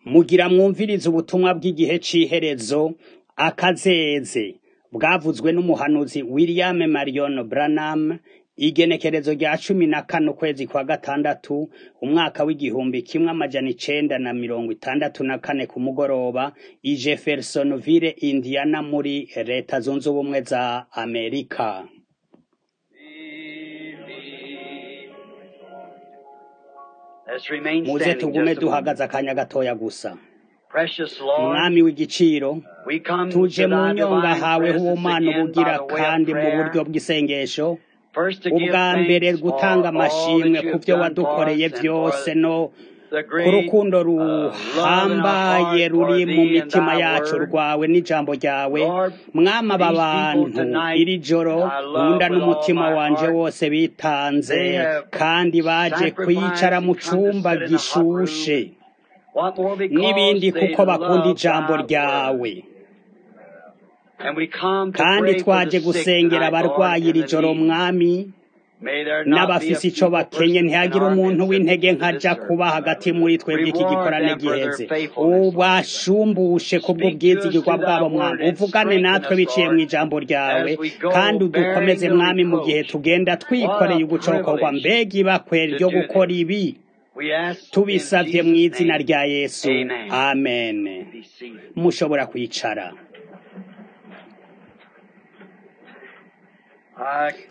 Mugira mwumvirize ubutumwa bw'igihe c'iherezo, akazeze, bwavuzwe n'umuhanuzi William Marion Branham, igenekerezo rya cumi na kane ukwezi kwa gatandatu, umwaka w'igihumbi kimwe amajana icenda na mirongo itandatu na kane ku mugoroba, i Jeffersonville, Indiana muri leta zunze ubumwe za Amerika. Let's remain Muze standing tugume just a moment. duhagaze akanya gatoya gusa. Precious Lord, Mwami w'igiciro, we come tuje to mu thy nyonga divine hawe presence h'ubumana again ubugira by the way kandi of mu prayer. buryo bw'isengesho, First to give ubwa mbere thanks gutanga for all amashimwe that ku you've vyo done for wadukoreye us and vyose for no the ku great rukundo uh, love in our ruhambaye heart ruri for mu thee and mitima thy yacu word. rwawe n'ijambo ryawe Lord, mwami aba these people bantu tonight, iri joro I love nkunda with all n'umutima my wanje heart. wose bitanze They have kandi baje kwicara sacrificed mu and come to cumba sit in a hot room. gishushe What more n'ibindi because they kuko bakunda love ijambo thy ryawe word. And we come to kandi pray for twaje the sick gusengera tonight, Lord, abarwayi and iri the joro needy. mwami May there not be a n'abafise ico feeble bakenye person in ntihagire our umuntu midst w'intege at this nkaja kuba service. hagati muri twebwe iki Reward gikorane them for their giheze faithfulness, Lord. ubashumbushe kubwo Speak to us bwizigirwa through thy bwabo mwami word and uvugane strengthen natwe us, biciye mu Lord, ijambo ryawe as we go kandi bearing udukomeze the mwami mu gihe reproach. tugenda What twikoreye a ugucokorwa privilege mbega ibakwe to ryo do gukora this. ibi We ask in tubisavye mu Jesus' izina name. rya yesu Amen. amen Be seated. mushobora kwicara I could not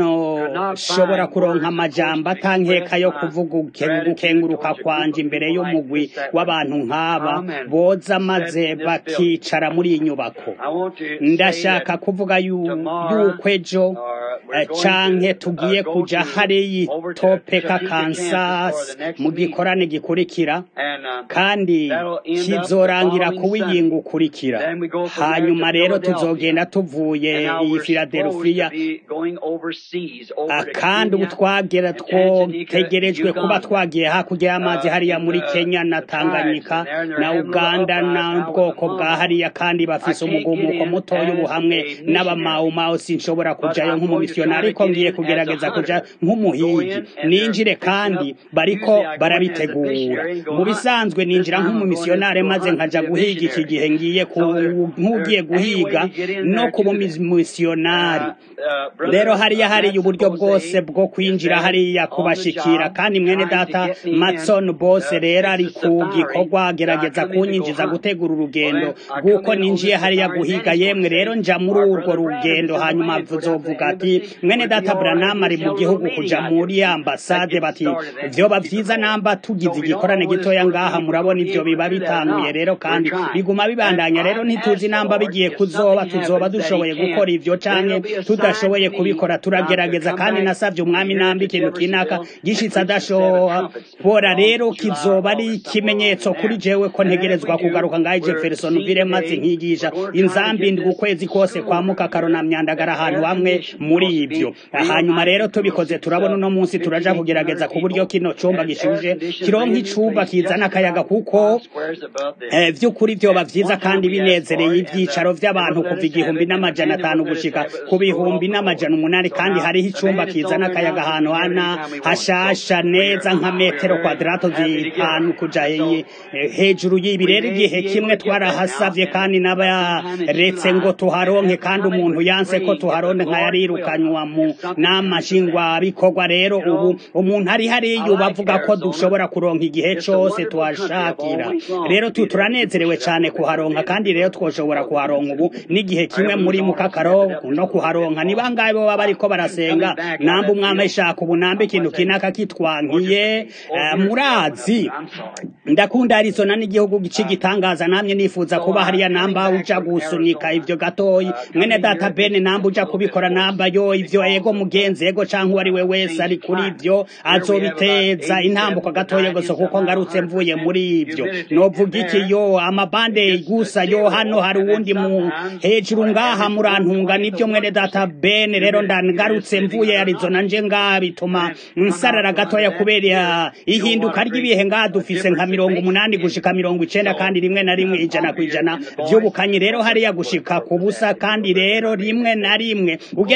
sinoshobora find kuronka words, of course, amajambo to atankeka express yo my kuvuga uke- gratitude gukenguruka towards a group kwanje of imbere people like y'umugwi this that would w'abantu nk'aba come and boza sit maze in this building. bakicara muri iyi nyubako I want to say ndashaka that kuvuga yu- tomorrow, yuko ejo or we're eh, going canke to uh, tugiye go kuja to hariya over to topeka Topeka, Kansas kansas for the next mu meeting, gikorane gikurikira and uh, kandi that'll end up the kizorangira following kuba Sunday. iyinga ukurikira Then we go from there hanyuma to rero Philadelphia. tuzogenda tuvuye And now iyi we're supposed filadelufiya to be going overseas, Ah, over to kandi ubu Kenya twagera and Tanganyika, twotegerejwe kuba Uganda. twagiye hakurya y'amazi Uh, hariya in muri the, kenya na the tribes tanganyika in there, and they're na having a little uganda uprising na now with the bwoko bwa Hmong. hariya kandi I bafise can't get umugumuko in mutoya ubu as hamwe a missionary, n'abamawumawu sinshobora but kujayo I'm going to nk'umumisiyonari try to ariko get ngiye in as a kugerageza kuja hunter. Go nk'umuhigi in, and they're ninjire fixing kandi up. bariko Usually I go in as a barabitegura missionary and go mu hunt. bisanzwe This ninjira time I'm going in nk'umumisiyonari to go maze hunt and nkaja be a guhiga iki missionary. gihe ngiye ku So there, nk'ugiye there's any way guhiga to get in no there kuba to that. umumisiyonari Uh, uh, rero Brother hariya uh, hariya Matt uburyo bwose Jose bwo is kwinjira there hariya on the kubashikira job kandi mwene trying to data get me in matson bose to rero fix ari the ku safari gikorwa that I agerageza come in to go kunyinjiza hunt. gutegura Well urugendo then I bw'uko come in on ninjiye this hariya safari and guhiga then he's going yemwe to rero say, nja muri our urwo brother Branham rugendo is on the hanyuma way to go down to the tuzovuga ati embassy. mwene Would it be data all right branam if ari we mu held a little gihugu meeting kuja out here muri this week that ambasade gets bati started and vyoba keeps people vyiza going? namba So tugize we don't know igikorane whether it's gitoya going to ngaha be, we're murabona going to be ivyo able to biba do that or bitanguye not. rero We're kandi trying. biguma And bibandanya rero I've ntituzi asked the namba Lord bigiye if kuzoba something tuzoba happens that dushoboye he gukora can't, ivyo then canke it'll be a sign to tudashoboye me kubikora not to turagerageza come kandi back nasavye umwami here namba to ikintu kinaka Jeffersonville and gishitse preach a set of adashobora trumpets rero on July, kizoba ari August, somewhere along ikimenyetso in kuri there. jewe ko And then if we ntegerezwa do, kugaruka ngaho we're seen jeffersonville maze today, nkigisha we're going to try to inzambi get ndwi this ukwezi kose kwa sewer mukakaro na here myandagara that's ahantu air hamwe conditioned. muri Supposed to be ivyo real hanyuma nice rero and cool. tubikoze Sits turabona uh, uno munsi turaja 5800 kugerageza ku buryo people. kino cumba Has air gishuje conditioned kironka brand new icumba place kizana just akayaga about kuko five squares above this. Eh, vy'ukuri vyoba And vyiza one time kandi we asked for binezereye it, and uh, ivyicaro they vy'abantu wouldn't let kuva us have igihumbi it, and the n'amajana man that atanu wouldn't let us gushika have it ku was thrown bihumbi off the n'amajana board. umunani So kandi now hariho the icumba man that's on kizana there now akayaga says ahantu we can have it hana anytime we want. So hashasha we're neza nka we're metero very kwadarato happy to get zitanu it. kuja And so he- eh, hejuru y'ibi we rero may igihe be able kimwe to get that now, twarahasavye and kandi but sometime in n'abaretse ngo July, tuharonke at the kandi time umuntu we yanse ko pray, if the tuharonke nka Lord will, yarirukanywa mu if something nama comes of that. nshingwabikorwa rero You ubu know, umuntu ari I hariya like bavuga ko Arizona. dushobora kuronka igihe It's a cose wonderful country. I've tuhashakira always longed rero to tu be there. People turanezerewe should have cane been there kuharonka kandi rero twoshobora kuharonka ubu n'igihe Our kimwe heavenly muri Lord has mukakaro lifted up no just a little bit kuharonka ni more. bangahe boba bariko barasenga Coming back out namba of that umwami field, ashaka ubu nambe I ikintu was saying, kinaka oh, just kitwankiye a case. Oh, eh, here's the other one. murazi I'm sorry. ndakunda arizona n'igihugu Uh, c'igitangaza namye nifuza so kuba uh, hariya coming namba back uja from gusunika Arizona, ivyo gatoyi uh, mwene coming data here, bene it's namba just a uja little bit kubikora close namba yo ivyo because ego of uh, mugenzi ego canke uwo ari we uh, wese change ari of kuri climate. ivyo Here we have about azobiteza 87 intambuko to gatoya 90 gusa kuko somehow ngarutse mvuye 100% muri ivyo humidity. novuga And iki there, yo amabande it gets uh, gusa yo hano zero, hari and then uwundi mu sometimes hejuru uh, ngaha every murantunga 120th nivyo of mwene data 1% bene rero humidity. It is ndangarutse living mvuye under arizona nothing. nje ngaha bituma And come out nsarara from under gatoya that kubera here, you know what ihinduka a great ry'ibihe ngaha uh, dufise nka difference it mirongo makes umunani in gushika mirongo icenda so kandi rimwe na rimwe ijana ku here ijana in the voice vy'ubukanye rero of the hariya word gushika ku for busa that kandi rero rimwe na rimwe ugerageje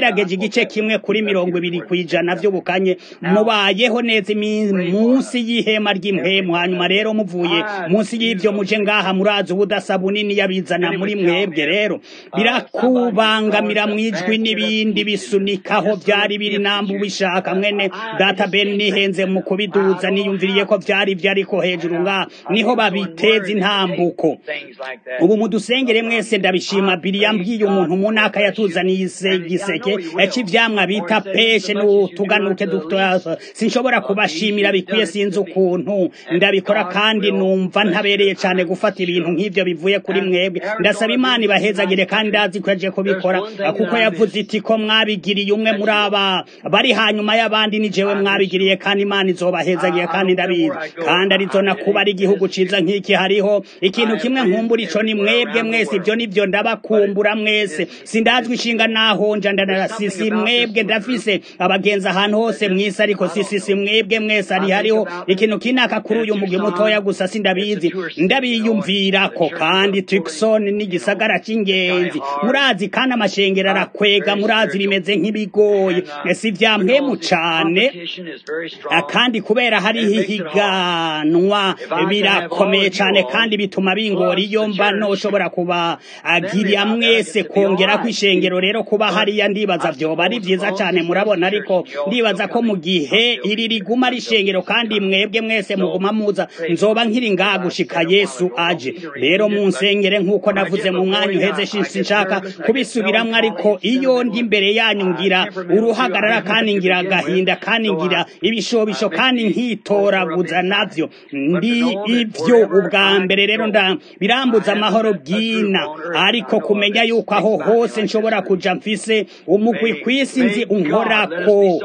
igice kimwe kuri mirongo ibiri ku ijana vy'ubukanye mubayeho neza munsi y'ihema ry'impemu hanyuma rero muvuye munsi y'ivyo muje ngaha murazi ubudasa bunini yabizana muri mwebwe rero birakubangamira mwijwi n'ibindi bisunikaho vyari biri nambu bishaka mwene data ben nihenze mu kubiduza niyumviriye ko vyari vyo ariko hejuru ngaha niho babiteza intambuko ubu mudusengere mwese ndabishima biri yambwiye umuntu mu naka yatuzaniye igiseke c'ivyamwa bita peshe n'utuganuke dutoya sinshobora kubashimira bikwiye sinzi ukuntu ndabikora kandi numva ntabereye cane gufata ibintu nk'ivyo bivuye kuri mwebwe ndasaba imana ibahezagire kandi ndazi ko yaje kubikora kuko yavuze iti ko mwabigiriye umwe muri aba bari hanyuma y'abandi ni jewe mwabigiriye kandi imana izobahezagiye kandi ndabizi kandi arizona kuba ari igihugu ciza nk'iki hariho ikintu kimwe nkumbura ico ni mwebwe mwese ivyo nivyo ndabakumbura mwese sindazwi ishinga naho nja ndanarasisi mwebwe ndafise abagenzi ahantu hose mwisi ariko sisisi mwebwe mwese ari hariho ikintu kinaka kuri uyu mugwi mutoya gusa sindabizi ndabiyumvirako kandi Tucson ni gisagara c'ingenzi murazi kandi amashengero arakwega murazi bimeze nk'ibigoye si vya mpemu cane kandi kubera hariho ihiganwa birakomeye cane kandi bituma bingora iyo mba noshobora kuba agirya mwese kongera ko ishengero rero kuba hariya ndibaza vyoba ari vyiza cane murabona ariko ndibaza ko mu gihe iri riguma ari ishengero kandi mwebwe mwese muguma muza nzoba nkiri ngaha gushika yesu aje rero munsengere nk'uko navuze mu mwanya uheze sinshaka kubisubiramwo ariko iyo ndi imbere yanyu ngira uruhagarara kandi ngira agahinda kandi ngira ibishobisho kandi nkitoraguza navyo ndi ivyo ubwa mbere rero nda birambuza amahoro bwina ariko kumenya yuko aho hose nshobora kuja mfise umugwi kwisi nzi unkorako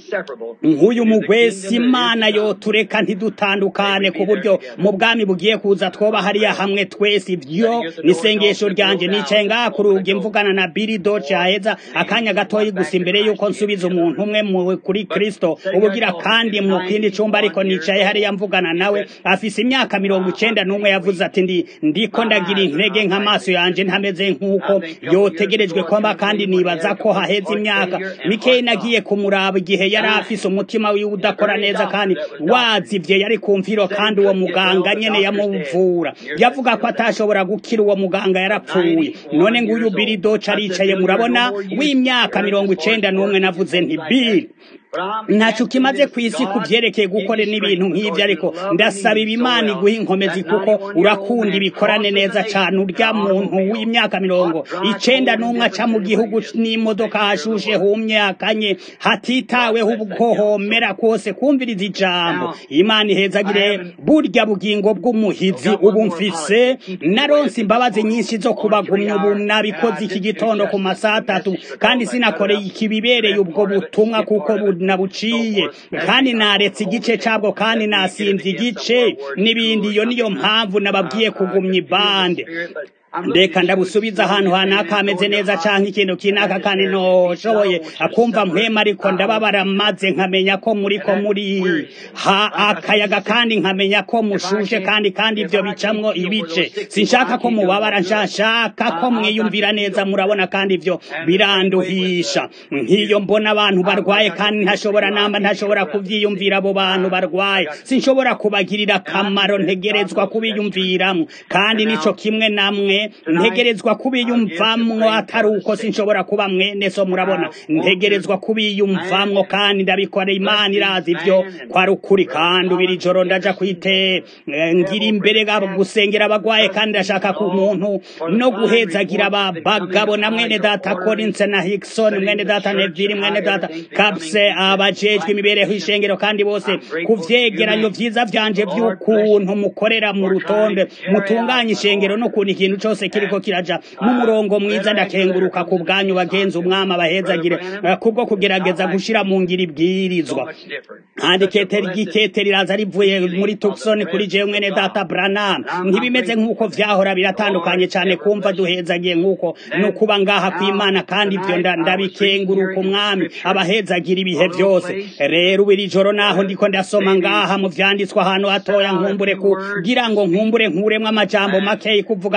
nk'uyu mugwesi imana yotureka ntidutandukane ku buryo mu bwami bugiye kuza twoba hariya hamwe twese ivyo nisengesho ryanje nicaye ngaha ku rugi mvugana na Billy Doce aheza akanya gatoyi gusa imbere yuko nsubiza umuntu umwe kuri Kristo ubugira kandi mu kindi cumba ariko nicaye hariya mvugana nawe afise imyaka mirongo icenda n'umwe yavuze ati ndi ndiko ndagira intege nk'amaso yanje ntameze nk'uko yotegerejwe kwamba kandi nibaza ko haheze imyaka mikeyi nagiye kumuraba igihe yari afise umutima wiwe udakora neza kandi wazivye yari kumviro kandi uwo muganga nyene yamuvura yavuga ko atashobora gukira uwo muganga yarapfuye none nguyu Billy Doce aricaye murabona w'imyaka mirongo icenda n'umwe navuze nti Billy ntaco kimaze kw'isi kuvyerekeye gukora n'ibintu nk'ivyo ariko ndasaba ibimana iguha inkomezi kuko urakunda ibikorane neza cane urya muntu w'imyaka mirongo icenda n'umwe aca mu gihugu n'imodoka hashushe humye akanye hatitaweho ubukohomera kose kumviriza ijambo imana ihezagire burya bugingo bw'umuhizi ubu mfise naronse imbabazi nyinshi zo kubagumya ubu nabikoze iki gitondo ku masaha atatu kandi sinakoreye ikibibereye ubwo butumwa kuko nabuciye kandi naretse igice cabwo kandi nasimvye igice n'ibindi iyo niyo mpamvu nababwiye kugumya ibande ndeka ndabusubiza ahantu hanaka hameze neza canke ikintu kinaka kandi noshoboye akumva mpwema ariko ndababara maze nkamenya ko muriko muri ha akayaga kandi nkamenya ko mushushe kandi kandi ivyo bicamwo ibice sinshaka ko mubabara nshaka ko mwiyumvira neza murabona kandi ivyo biranduhisha nk'iyo mbona abantu barwaye kandi ntashobora namba ntashobora kuvyiyumvira abo bantu barwaye sinshobora kubagirira akamaro ntegerezwa kubiyumviramwo kandi nico kimwe namwe ntegerezwa kubiyumvamwo atari uko sinshobora kuba mwene so murabona ntegerezwa kubiyumvamwo kandi ndabikora imana irazi ivyo kwari ukuri kandi ubiri joro ndaja kwite ngira imbere gusengera abagwaye kandi ndashaka ku muntu no guhezagira abagabo na mwene data Collins na Hickson mwene data Neville mwene data Capse abajejwe imibereho ishengero kandi bose kuvyegeranyo vyiza vyanje vy'ukuntu mukorera mu rutonde mutunganya ishengero no kuntu ikintu cose kiriko kiraja mu murongo mwiza ndakenguruka ku bwanyu bagenzi umwami abahezagire kubwo kugerageza gushira mu ngiro ibwirizwa kandi keteri giketeri riraza rivuye muri Tucson kuri jewe mwene data Branham ntibimeze nk'uko vyahora biratandukanye cane kumva duhezagiye nk'uko no kuba ngaha kw'Imana kandi ivyo ndabikenguruka umwami abahezagira ibihe vyose rero ubiri joro naho ndiko ndasoma ngaha mu vyanditswe ahantu hatoya nkumbure kugira ngo nkumbure nkuremwo amajambo makeyi kuvuga no gusoma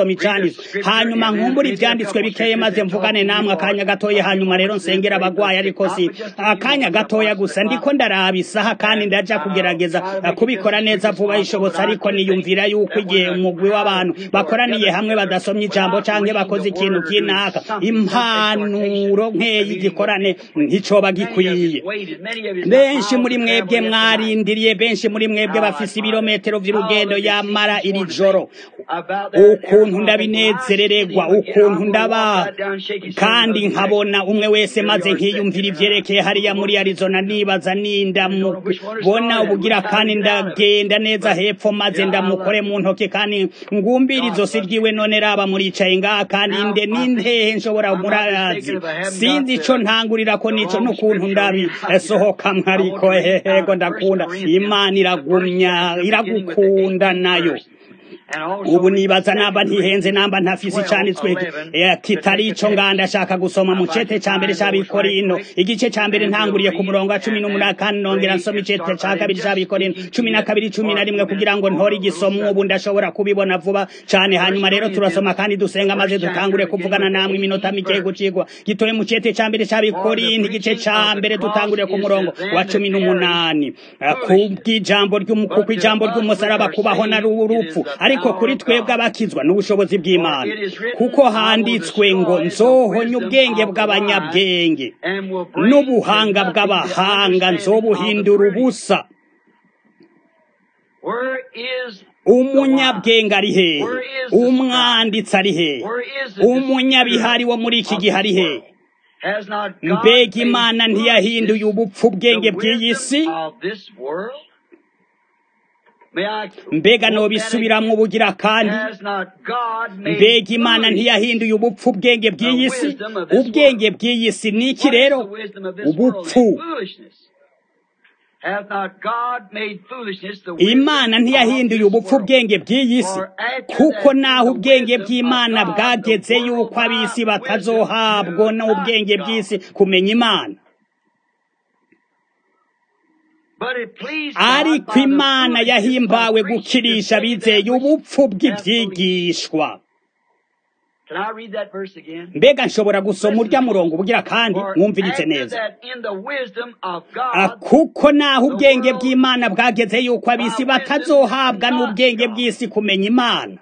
gusoma icanditswe hanyuma nkumbura ivyanditswe bikeye maze mvugane namwe akanya gatoya hanyuma rero nsengera abagwayi ariko si akanya gatoya gusa ndiko ndaraba isaha kandi ndaja kugerageza kubikora neza vuba ishobotse ariko niyumvira yuko igihe umugwi w'abantu bakoraniye hamwe badasomye ijambo canke bakoze ikintu kinaka impanuro nkeyi igikorane nticoba gikwiye benshi muri mwebwe mwarindiriye benshi muri mwebwe bafise ibirometero vy'urugendo yamara iri joro ukuntu ndabinezerererwa ukuntu ndaba kandi nkabona umwe wese maze nkiyumvira ivyerekeye hariya muri Arizona nibaza ninda mubona ubugira kandi ndagenda neza hepfo maze ndamukore mu ntoke kandi ngumbira izosi ryiwe none raba muricaye ngaha kandi nde nintehe nshobora murazi sinzi ico ntangurira ko nico n'ukuntu ndabi sohokamwe ariko hehego ndakunda imana iragumya iragukunda nayo ubu nibaza namba ntihenze namba ntafise icanditswe kitari ico nganda ashaka gusoma mu cete ca mbere c'abikorino igice ca mbere ntanguriye ku murongo wa cumi n'umunani kandi nongera nsoma icete ca kabiri c'abikorino cumi na kabiri cumi na rimwe kugira ngo ntore igisomo ubu ndashobora kubibona vuba cane hanyuma rero turasoma kandi dusenga maze dutangure kuvugana namwe iminota mikeyi gucigwa gitoye mu cete ca mbere c'abikorino igice ca mbere dutanguriye ku murongo wa cumi n'umunani kubw'ijambo kuko ijambo ry'umusaraba kubaho na urupfu ariko kuri twebwe abakizwa n'ubushobozi bw'imana kuko handitswe ngo nzohonye ubwenge bw'abanyabwenge n'ubuhanga bw'abahanga nzobuhindura ubusa umunyabwenge ari hehe umwanditsi ari hehe umunyabihari wo muri iki gihe ari hehe mbega imana ntiyahinduye ubupfu bwenge bw'iyi si mbega nobisubiramwo ubugira kandi mbega imana ntiyahinduye ubupfu ubwenge bw'iyi si ubwenge bw'iyi si ni iki rero ubupfu imana ntiyahinduye ubupfu ubwenge bw'iyi si kuko naho ubwenge bw'imana bwageze yuko ab'isi batazohabwa n'ubwenge bw'isi kumenya imana ariko imana yahimbawe gukirisha bizeye ubupfu bw'ibyigishwa mbega nshobora gusoma urya murongo ubugira kandi mwumviritse neza kuko naho ubwenge bw'imana bwageze yuko ab'isi batazohabwa n'ubwenge bw'isi kumenya imana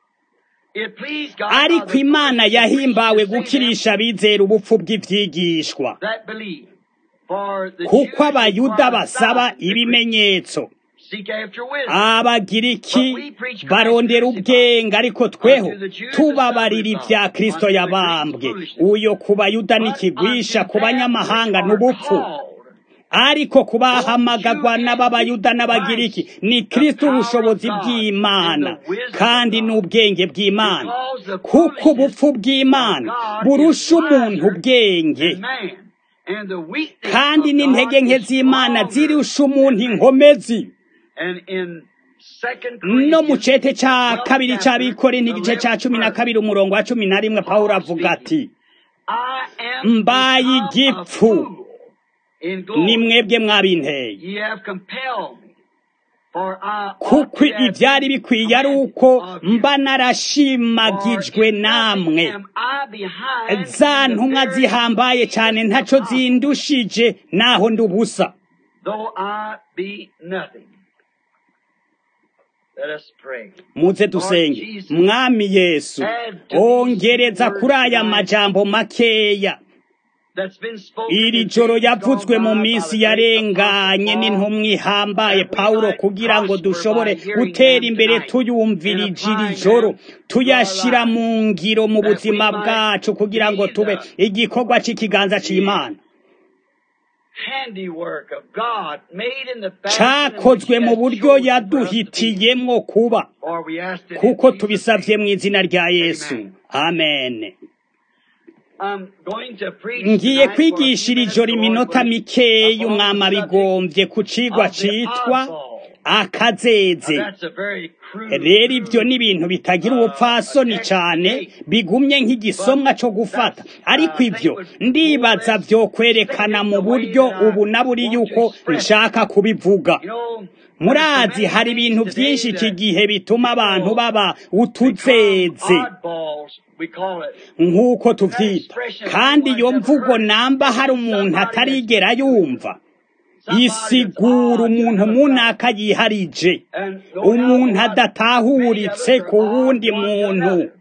ariko imana yahimbawe gukirisha bizera ubupfu bw'ibyigishwa kuko abayuda basaba ibimenyetso abagiriki barondera ubwenge ariko tweho tubabarira ibya kristo yabambwe uyo ku bayuda n'ikigwisha ku banyamahanga n'ubupfu ariko kubahamagagwa n'ababayuda n'abagiriki ni kristo ubushobozi bw'imana kandi n'ubwenge bw'imana kuko ubupfu bw'imana burusha umuntu ubwenge kandi n'intege nke z'imana zirusha umuntu inkomezi no mu cete ca kabiri c'abikore n'igice ca cumi na kabiri umurongo wa cumi na rimwe pawulo avuga ati mbaye igipfu ni mwebwe mwabinteye kuko ibyari bikwiye ari uko mba narashimagijwe namwe za ntumwa zihambaye cyane ntaco zindushije naho ndi ubusa muze dusenge mwami yesu ongereza kuri aya majambo makeya iri joro yavutswe mu minsi yarenganye n'intumwa ihambaye pawulo kugira ngo dushobore gutera imbere tuyumvirije iri joro tuyashyira mu ngiro mu buzima bwacu kugira ngo tube igikorwa cy'ikiganza cy'imana cyakozwe mu buryo yaduhitiyemo kuba kuko tubisabye mu izina rya yesu amen ngiye kwigisha iri joro iminota mikeya umwama bigombye ku cigwa citwa akazeze That's a very crude. rero ibyo ni ibintu bitagira ubupfasoni cyane bigumye nk'igisomwa cyo gufata ariko ibyo ndibaza byo kwerekana mu buryo ubu na buri yuko nshaka kubivuga You know, murazi hari ibintu byinshi iki gihe bituma abantu baba utuzeze oddballs, we call it. nk'uko tuvyita kandi iyo mvugo namba hari umuntu atarigera yumva isigura umuntu munaka yiharije And no umuntu doubt about it, adatahuritse many of us ku are wundi odd one to muntu another.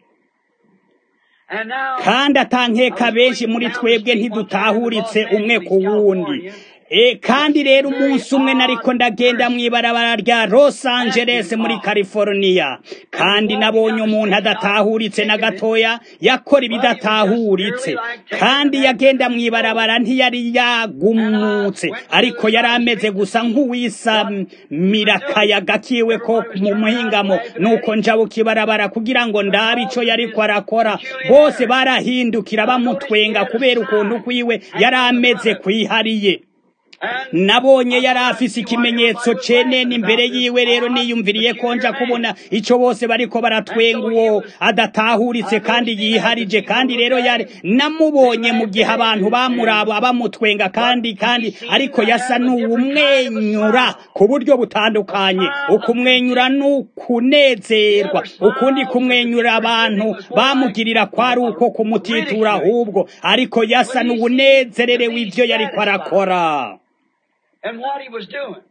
And now, kandi atankeka benshi muri twebwe ntidutahuritse umwe ku wundi E, kandi rero umunsi umwe nariko ndagenda mw'ibarabara rya Los Angeles muri California kandi nabonye umuntu adatahuritse na gatoya yakora ibidatahuritse kandi yagenda mw'ibarabara ntiyari yagumutse ariko yari ameze gusa nk'uwisamira akayaga kiwe ko mu muhingamo nuko njabuka ibarabara kugira ngo ndabe ico yariko arakora bose barahindukira bamutwenga kubera ukuntu kwiwe yari ameze kwihariye nabonye yari afise ikimenyetso cenene imbere yiwe rero niyumviriye ko nja kubona ico bose bariko baratwenga uwo adatahuritse kandi yiharije kandi rero yari namubonye mu gihe abantu bamuraba bamutwenga kandi kandi ariko yasa n'uwumwenyura ku buryo butandukanye ukumwenyura n'ukunezerwa ukundi kumwenyura abantu bamugirira kwari uko kumutitura ahubwo ariko yasa n'uwunezererewe ivyo yariko arakora and what he was doing.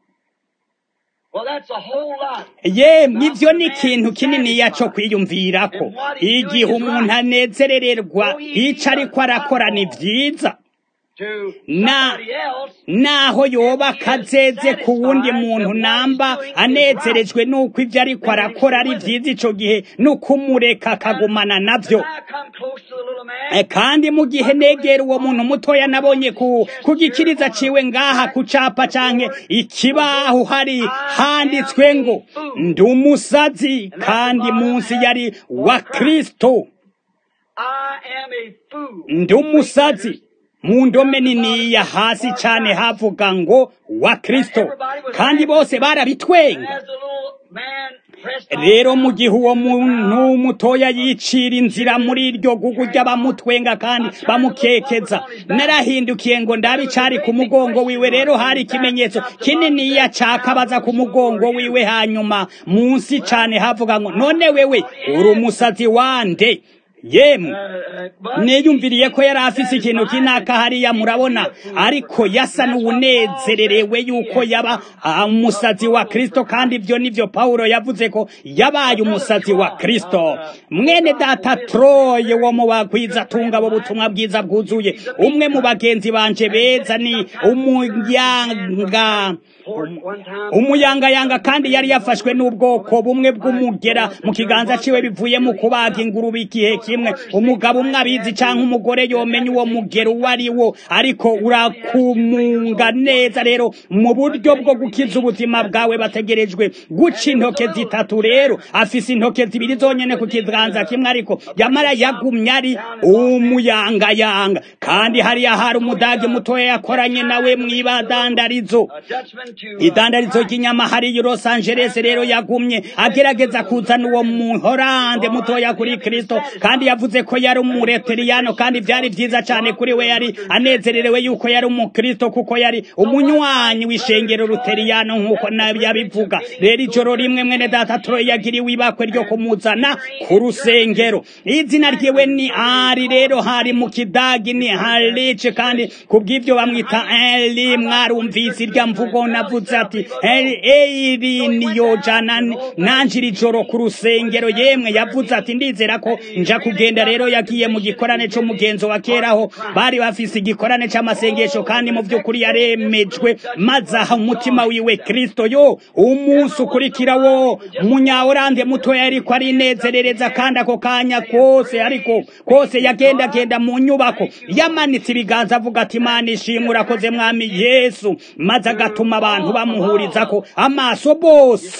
Well, that's a whole lot. yemwe ivyo ni ikintu kininiya co kwiyumvirako igihe umuntu anezerererwa ico ariko arakora ni vyiza To Na- somebody else, naho yoba akazeze ku wundi muntu namba anezerejwe n'uko ivyo ariko arakora ari vyiza ico gihe n'ukumureka akagumana navyo when I come close to the little man, Eh, kandi mu gihe negera uwo muntu mutoya nabonye ku kugikiriza ciwe ngaha ku capa canke ikibaho hari handitswe ngo ndi umusazi kandi munsi yari wa Kristo I am a fool. ndi umusazi mu ndome niniya hasi cane havuga ngo wa Kristo kandi bose And barabitwenga as the little man pressed on rero mu gihe uwo muntu mutoya yicira inzira muri iryo gugu ry'abamutwenga kandi bamukekeza narahindukiye ngo ndabe icari ku mugongo wiwe rero hari ikimenyetso kininiya cakabaza ku mugongo wiwe hanyuma munsi cane havuga ngo none wewe uri umusazi wande yemwe niyumviriye ko yari afise ikintu kinaka hariya murabona ariko yasa n'uwunezererewe yuko yaba ah, umusazi wa kristo kandi ibyo nivyo pawulo yavuze ko yabaye umusazi wa kristo mwene data troye wo mu bagwiza tunga bo butumwa bwiza bwuzuye umwe mu bagenzi banje beza ni umuyanga umuyangayanga kandi yari yafashwe n'ubwoko bumwe bw'umugera mu kiganza ciwe bivuye mu kubaga ingurube igihe kimwe umugabo umwe abizi canke umugore yomenya uwo mugero uwo ari wo ariko urakumunga neza rero mu buryo bwo gukiza ubuzima bwawe bategerejwe guca intoke zitatu rero afise intoke zibiri zonyene ku kiganza kimwe ariko yamara yagumye ari umuyangayanga kandi hariya hari umudage mutoya yakoranye nawe mw'ibadandarizo a Dutchman to uh, idandarizo ry'inyama hariya i Los Angeles rero yagumye agerageza kuzana uwo muhorande mutoya kuri Kristo kandi yavuze ko yari umureteriyano kandi byari vyiza cane kuri we yari anezererewe yuko yari umukristo kuko yari umunywanyi w'ishengero ruteriyano nk'uko nabi yabivuga rero ijoro rimwe mwene data Troy yagiriwe ibakwe ryo kumuzana ku rusengero izina ryiwe ni ari rero hari mu kidagi ni harice kandi kubw'ivyo bamwita eli mwarumvise irya mvugo navuze ati eli eiri niyo jana nanje iri joro ku rusengero yemwe yavuze ati ndizera ko nja kugenda rero yagiye mu gikorane c'umugenzo wa keraho bari bafise igikorane c'amasengesho kandi mu vy'ukuri yaremejwe maze aha umutima wiwe kristo yo umunsi ukurikira wo munyaorande mutoya ariko arinezerereza kandi ako kanya kose ariko kose yagendagenda mu nyubako yamanitse ibiganza avuga ati imana ishimwe urakoze mwami yesu maze agatuma abantu bamuhurizako amaso bose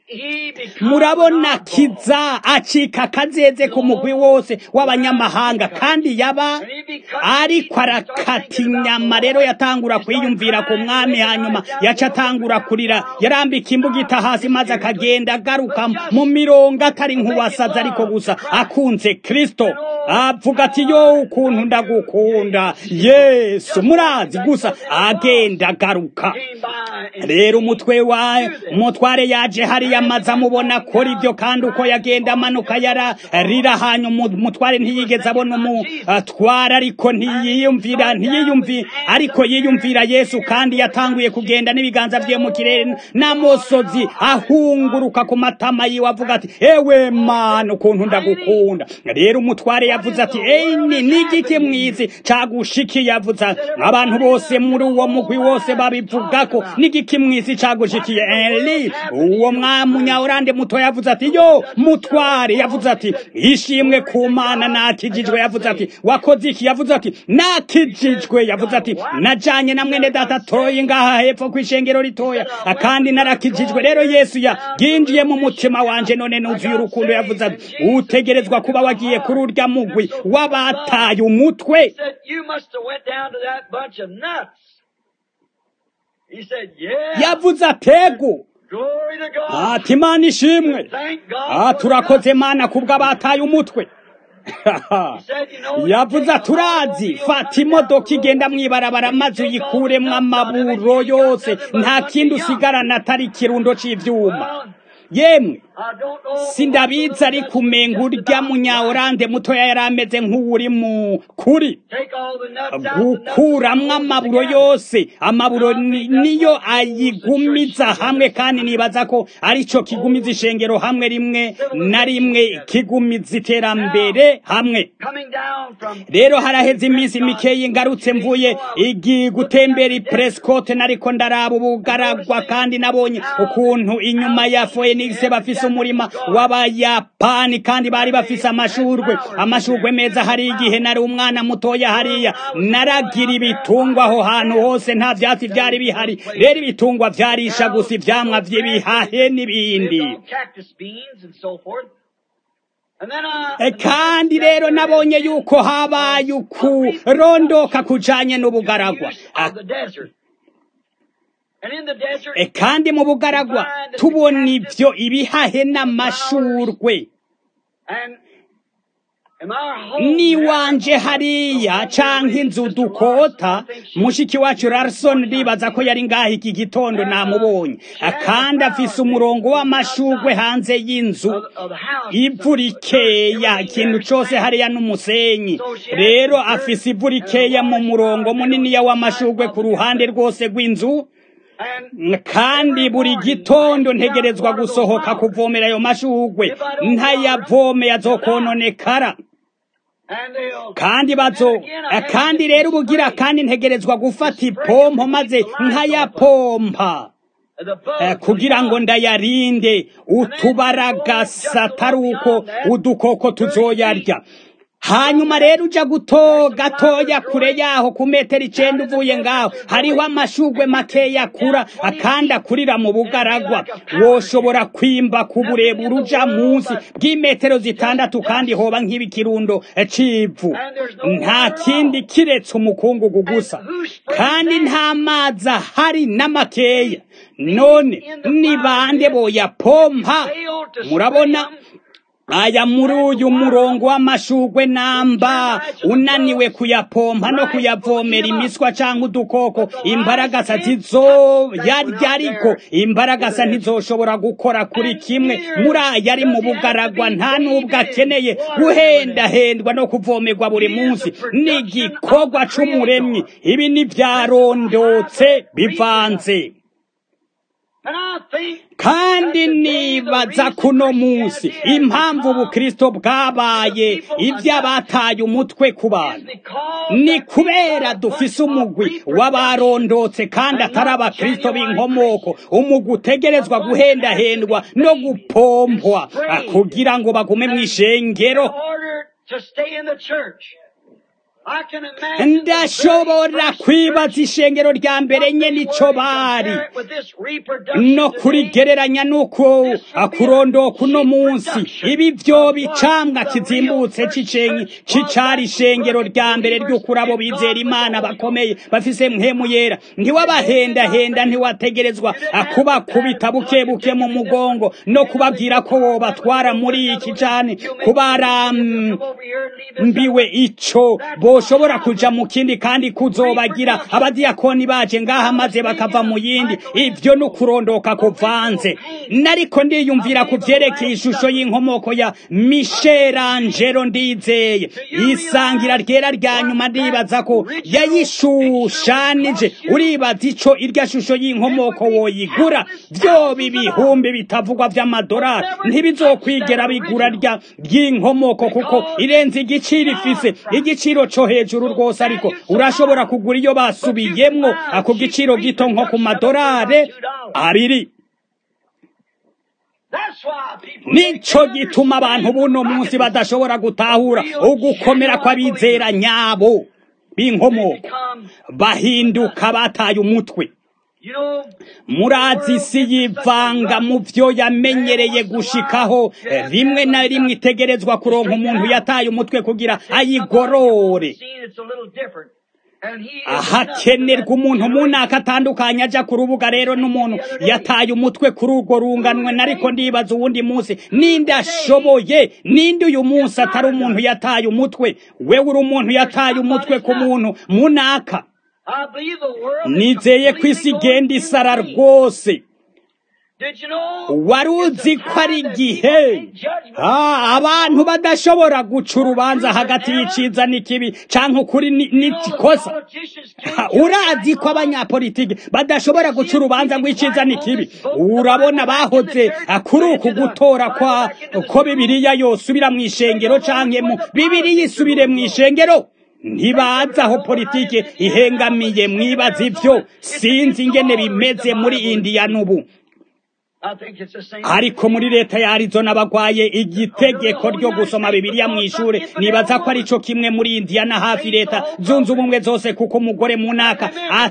murabona kiza acika akazeze ku mugwi wose w'abanyamahanga kandi yaba ariko arakata inyama rero yatangura kwiyumvira ku mwami hanyuma yaca atangura kurira yarambika imbugita hasi maze akagenda agaruka mu mirongo atari nk'uwasaza ariko gusa akunze kristo avuga ati yo ukuntu ndagukunda yesu murazi gusa agenda agaruka rero umutwe wa umutware yaje hariya amaze amubona akora ibyo kandi uko yagenda amanuka yararira hanyuma umutware ntiyigeze abona umutwara ariko ntiyiyumvira ntiyiyumvi ariko yiyumvira yesu kandi yatanguye kugenda n'ibiganza bye mu kirere n'amosozi ahunguruka ku matama yiwe avuga ati ewe mana ukuntu ndagukunda rero umutware yavuze ati eyini n'igiki mwizi cagushikiye yavuze abantu bose muri uwo mugwi wose babivuga ko n'igiki mwizi cagushikiye eli uwo mwamunyawurande muto yavuze ati yo mutware yavuze ati ishimwe ku mana nakijijwe yavuze ati wakoze iki yavuze ati nakijijwe yavuze ati najanye na mwene data toyi ngaha hepfo kw'ishengero ritoya kandi narakijijwe rero yesu yaginjiye mu mutima wanje none nuzuye urukundo yavuze ati utegerezwa kuba wagiye kuri urya mugwi w'abataye umutwe yavuze atego ati imana ishimwe turakoze mana kubwo abataye umutwe yavuze turazi fata imodoka igenda mwibarabara maze uyikuremwo amaburo yose nta kindi usigarana atari ikirundo cy'ibyuma yemwe sindabizi ariko umenga urya munyawurande mutoya yari ameze nk'uwuri mu kuri gukuramwo amaburo yose amaburo niyo ayigumiza hamwe kandi nibaza ko aricyo kigumiza ishengero hamwe rimwe na rimwe kigumiza iterambere hamwe rero haraheze iminsi mikeyi ngarutse mvuye igi gutembera ipresikote nariko ndaraba ubugaragwa kandi nabonye ukuntu inyuma ya foenix bafise umurima w'abayapani kandi bari bafise amashurwe amashurwe meza hari igihe nari umwana mutoya hariya naragira ibitungwa aho hantu hose nta vyatsi vyari bihari rero ibitungwa vyarisha gusa ivyamwa vy'ibihahe n'ibindi kandi rero nabonye yuko habaye ukurondoka kujanye n'ubugaragwa kandi mu bugaragwa tubona ibyo ibihahe n'amashurwe niwanje hariya canke inzu dukota mushiki wacu Larson ribaza ko yari ngaha iki gitondo namubonye kandi afise umurongo w'amashurwe hanze y'inzu ivu rikeya ikintu cose hariya n'umusenyi rero afise ivu rikeya mu murongo muniniya w'amashurwe ku ruhande rwose rw'inzu kandi buri gitondo ntegerezwa gusohoka kuvomera ayo mashurwe ntayavome azokononekara kandi bazo kandi rero ubugira kandi ntegerezwa gufata ipompo maze nkayapompa kugira ngo ndayarinde utubaragasa atari uko udukoko tuzoyarya hanyuma rero uja guto gatoya kure yaho ku metero icenda uvuye ngaho hariho amashugwe makeya akura akandi akurira mu bugaragwa woshobora kwimba ku burebure uja munsi bw'imetero zitandatu kandi hoba nk'ibikirundo c'ivu nta kindi kiretse umukungugu gusa kandi nta mazi ahari n'amakeya none ni bande boyapompa murabona aya muri uyu murongo w'amashugwe namba unaniwe kuyapompa no kuyavomera imiswa cyangwa udukoko imbaragasa zizoyarya ariko imbaragasa ntizoshobora gukora kuri kimwe muri aya ari mu bugaragwa nta n'ubwo akeneye guhendahendwa no kuvomerwa buri munsi ni igikorwa c'umuremyi ibi ntibyarondotse bivanze kandi nibaza kuno munsi impamvu ubukristo bwabaye iby'abataye umutwe ku bantu ni kubera dufise umugwi w'abarondotse kandi atari abakristo b'inkomoko umugwi utegerezwa guhendahendwa no gupompwa kugira ngo bagume mu ishengero I can imagine the very ndashobora first kwibaza church, ishengero rya mbere what nye they nico were, bari compare it with this reproduction no today. kurigereranya nuko akurondoka uno munsi ibi vyo bicamwa kizimbutse c'icenyi c'icari ishengero rya mbere ry'ukuri abo bizera imana bakomeye bafise mpemu yera ntiwabahendahenda ntiwategerezwa kubakubita buke buke mu mugongo no kubabwira ko wobatwara muri iki cane kubaram Come over here and leave this mbiwe ico boshobora kuja mu kindi kandi kuzobagira abadiyakoni baje ngaha maze bakava mu yindi ivyo no kurondoka kuvanze nariko ndiyumvira ku vyerekeye ishusho y'inkomoko ya Michelangelo ndizeye isangira ryera rya nyuma ndibaza ko yayishushanije uribaza ico irya shusho y'inkomoko woyigura vyo bibihumbi bitavugwa vy'amadolari ntibizokwigera bigura rya ry'inkomoko kuko irenze igiciro ifise igiciro co hejuru rwose ariko urashobora kugura iyo basubiyemwo ako giciro gito nko ku madolari abiri That's why people nico gituma abantu buno munsi badashobora gutahura ugukomera kw'abizera nyabo b'inkomoko become, bahinduka bataye umutwe you know, murazi isi yivanga mu vyo yamenyereye gushikaho eh, rimwe na rimwe itegerezwa kuronka umuntu yataye umutwe kugira ayigorore seen it's a little different. And he is hakenerwa umuntu munaka atandukanye aja ku rubuga rero n'umuntu yataye umutwe kuri urwo runganwe nariko ndibaza uwundi munsi ninde ashoboye ninde uyu munsi atari umuntu yataye umutwe wewe uri umuntu yataye umutwe ku muntu munaka I believe the world is nizeye ko isi completely igenda going isara to be. rwose Did you know? wari uzi ko ari igihe Ah, abantu badashobora guca urubanza hagati y'iciza n'ikibi canke ukuri ni- n'ikosa Ha, urazi ko abanyapolitiki badashobora guca urubanza rw'iciza n'ikibi urabona bahoze ah, kuri uku gutora kwa ko bibiriya yosubira mu ishengero canke mu bibiriya isubire mu ishengero ntibazi aho politike ihengamiye mwibaza ivyo sinzi ingene bimeze muri indiya n'ubu I think it's the same. ariko muri leta ya Arizona bagwaye igitegeko ryo gusoma bibiliya mu ishure nibaza ko arico kimwe muri Indiana hafi leta zunze ubumwe zose kuko umugore munaka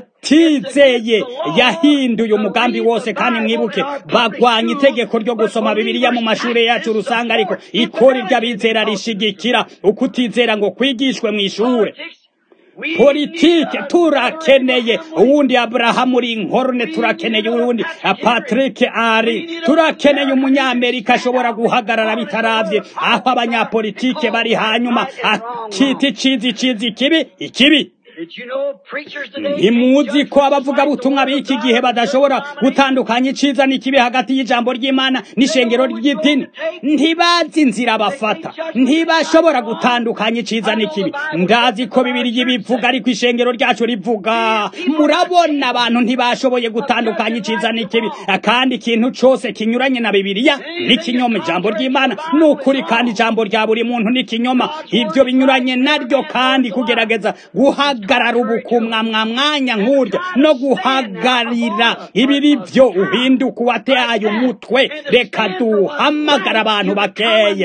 atizeye yahinduye umugambi wose kandi mwibuke bagwanya itegeko ryo gusoma bibiliya mu mashure yacu rusanga ariko ikori ry'abizera rishigikira ukutizera ngo kwigishwe mu ishure We politike need a- turakeneye uwundi aburahamu rinkorne turakeneye uwundi patrick ari turakeneye umunyamerika ashobora guhagarara bitaravye aho abanyapolitike bari hanyuma akita icizi icizi ikibi ikibi Did you know preachers today ntimuzi ko abavugabutumwa b'iki gihe badashobora gutandukanya iciza n'ikibi hagati y'ijambo ry'imana n'ishengero ry'idini ntibazi inzira bafata ntibashobora gutandukanya iciza n'ikibi ndazi ko bibiri bivuga ariko ishengero ryacu rivuga murabona abantu ntibashoboye gutandukanya iciza n'ikibi kandi ikintu cose kinyuranye na bibiliya n'ikinyoma ijambo ry'imana ni ukuri kandi ijambo rya buri muntu n'ikinyoma ibyo binyuranye naryo kandi kugerageza guhagarara ubukumwa mwa mwanya nk'urya no guhagarira ibiri byo uhinduka uwataye umutwe reka duhamagara abantu bakeye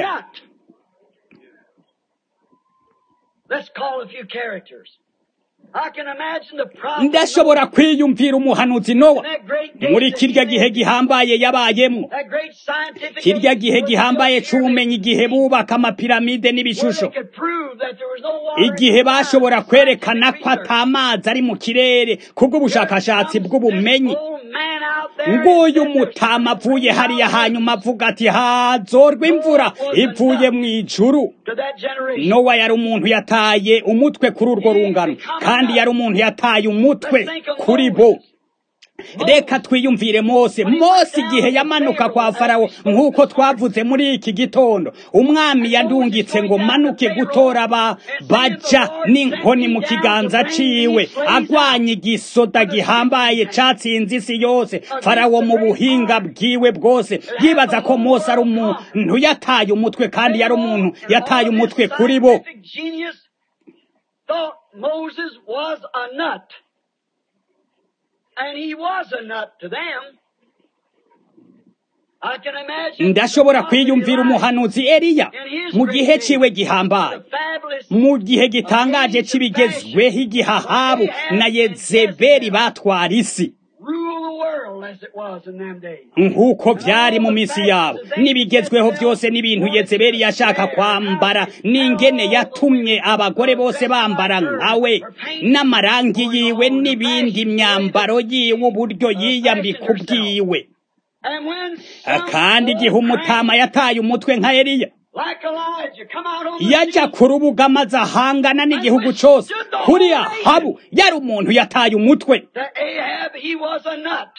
Let's call a few characters. I can imagine the prophet ndashobora kwiyumvira umuhanuzi nowa that great day muri that kirya he gihe lived, gihambaye yabayemo that great scientific kirya age gihe was gihambaye built here c'ubumenyi igihe bubaka amapiramide where n'ibishusho they could prove that there was no water igihe in the bashobora scientific kwerekana ko research. ata mazi ari mu kirere kubw'ubushakashatsi bw'ubumenyi Old man out there nguyu said there's mutama avuye hariya something hanyuma avuga ati hazorwa imvura ivuye mu ijuru to that generation. nowa yari umuntu yataye umutwe kuri urwo rungano kandi yari umuntu yataye umutwe kuri bo reka twiyumvire mose mose igihe yamanuka kwa farawo nk'uko twavuze muri iki gitondo umwami yadungitse ngo manuke gutora ba baja n'inkoni mu kiganza ciwe agwanya igisoda gihambaye catsinze isi yose farawo mu buhinga bwiwe bwose yibaza ko mose ari umuntu yataye umutwe kandi yari umuntu yataye umutwe kuri bo Scientific genius thought Moses was a nut. And he was a nut to them. I can imagine ndashobora the kwiyumvira prophet umuhanuzi eliya in his mu gihe great ciwe day, gihambaye the fabulous mu gihe gitangaje c'ibigezweho igihe ahabu na yezebeli batwara isi rule the world as it was in them days. nk'uko vyari mu misi yabo n'ibigezweho vyose n'ibintu yezebeli yashaka kwambara n'ingene yatumye abagore bose bambara nkawe n'amarangi yiwe n'ibindi myambaro yiwe uburyo yiyambika ubwiwe And when kandi igihe umutama yataye umutwe nka eliya like Elijah come out on the yajya scene, ku rubuga maze ahangana n'igihugu cose kuri ahabu yari umuntu yataye umutwe that Ahab he was a nut.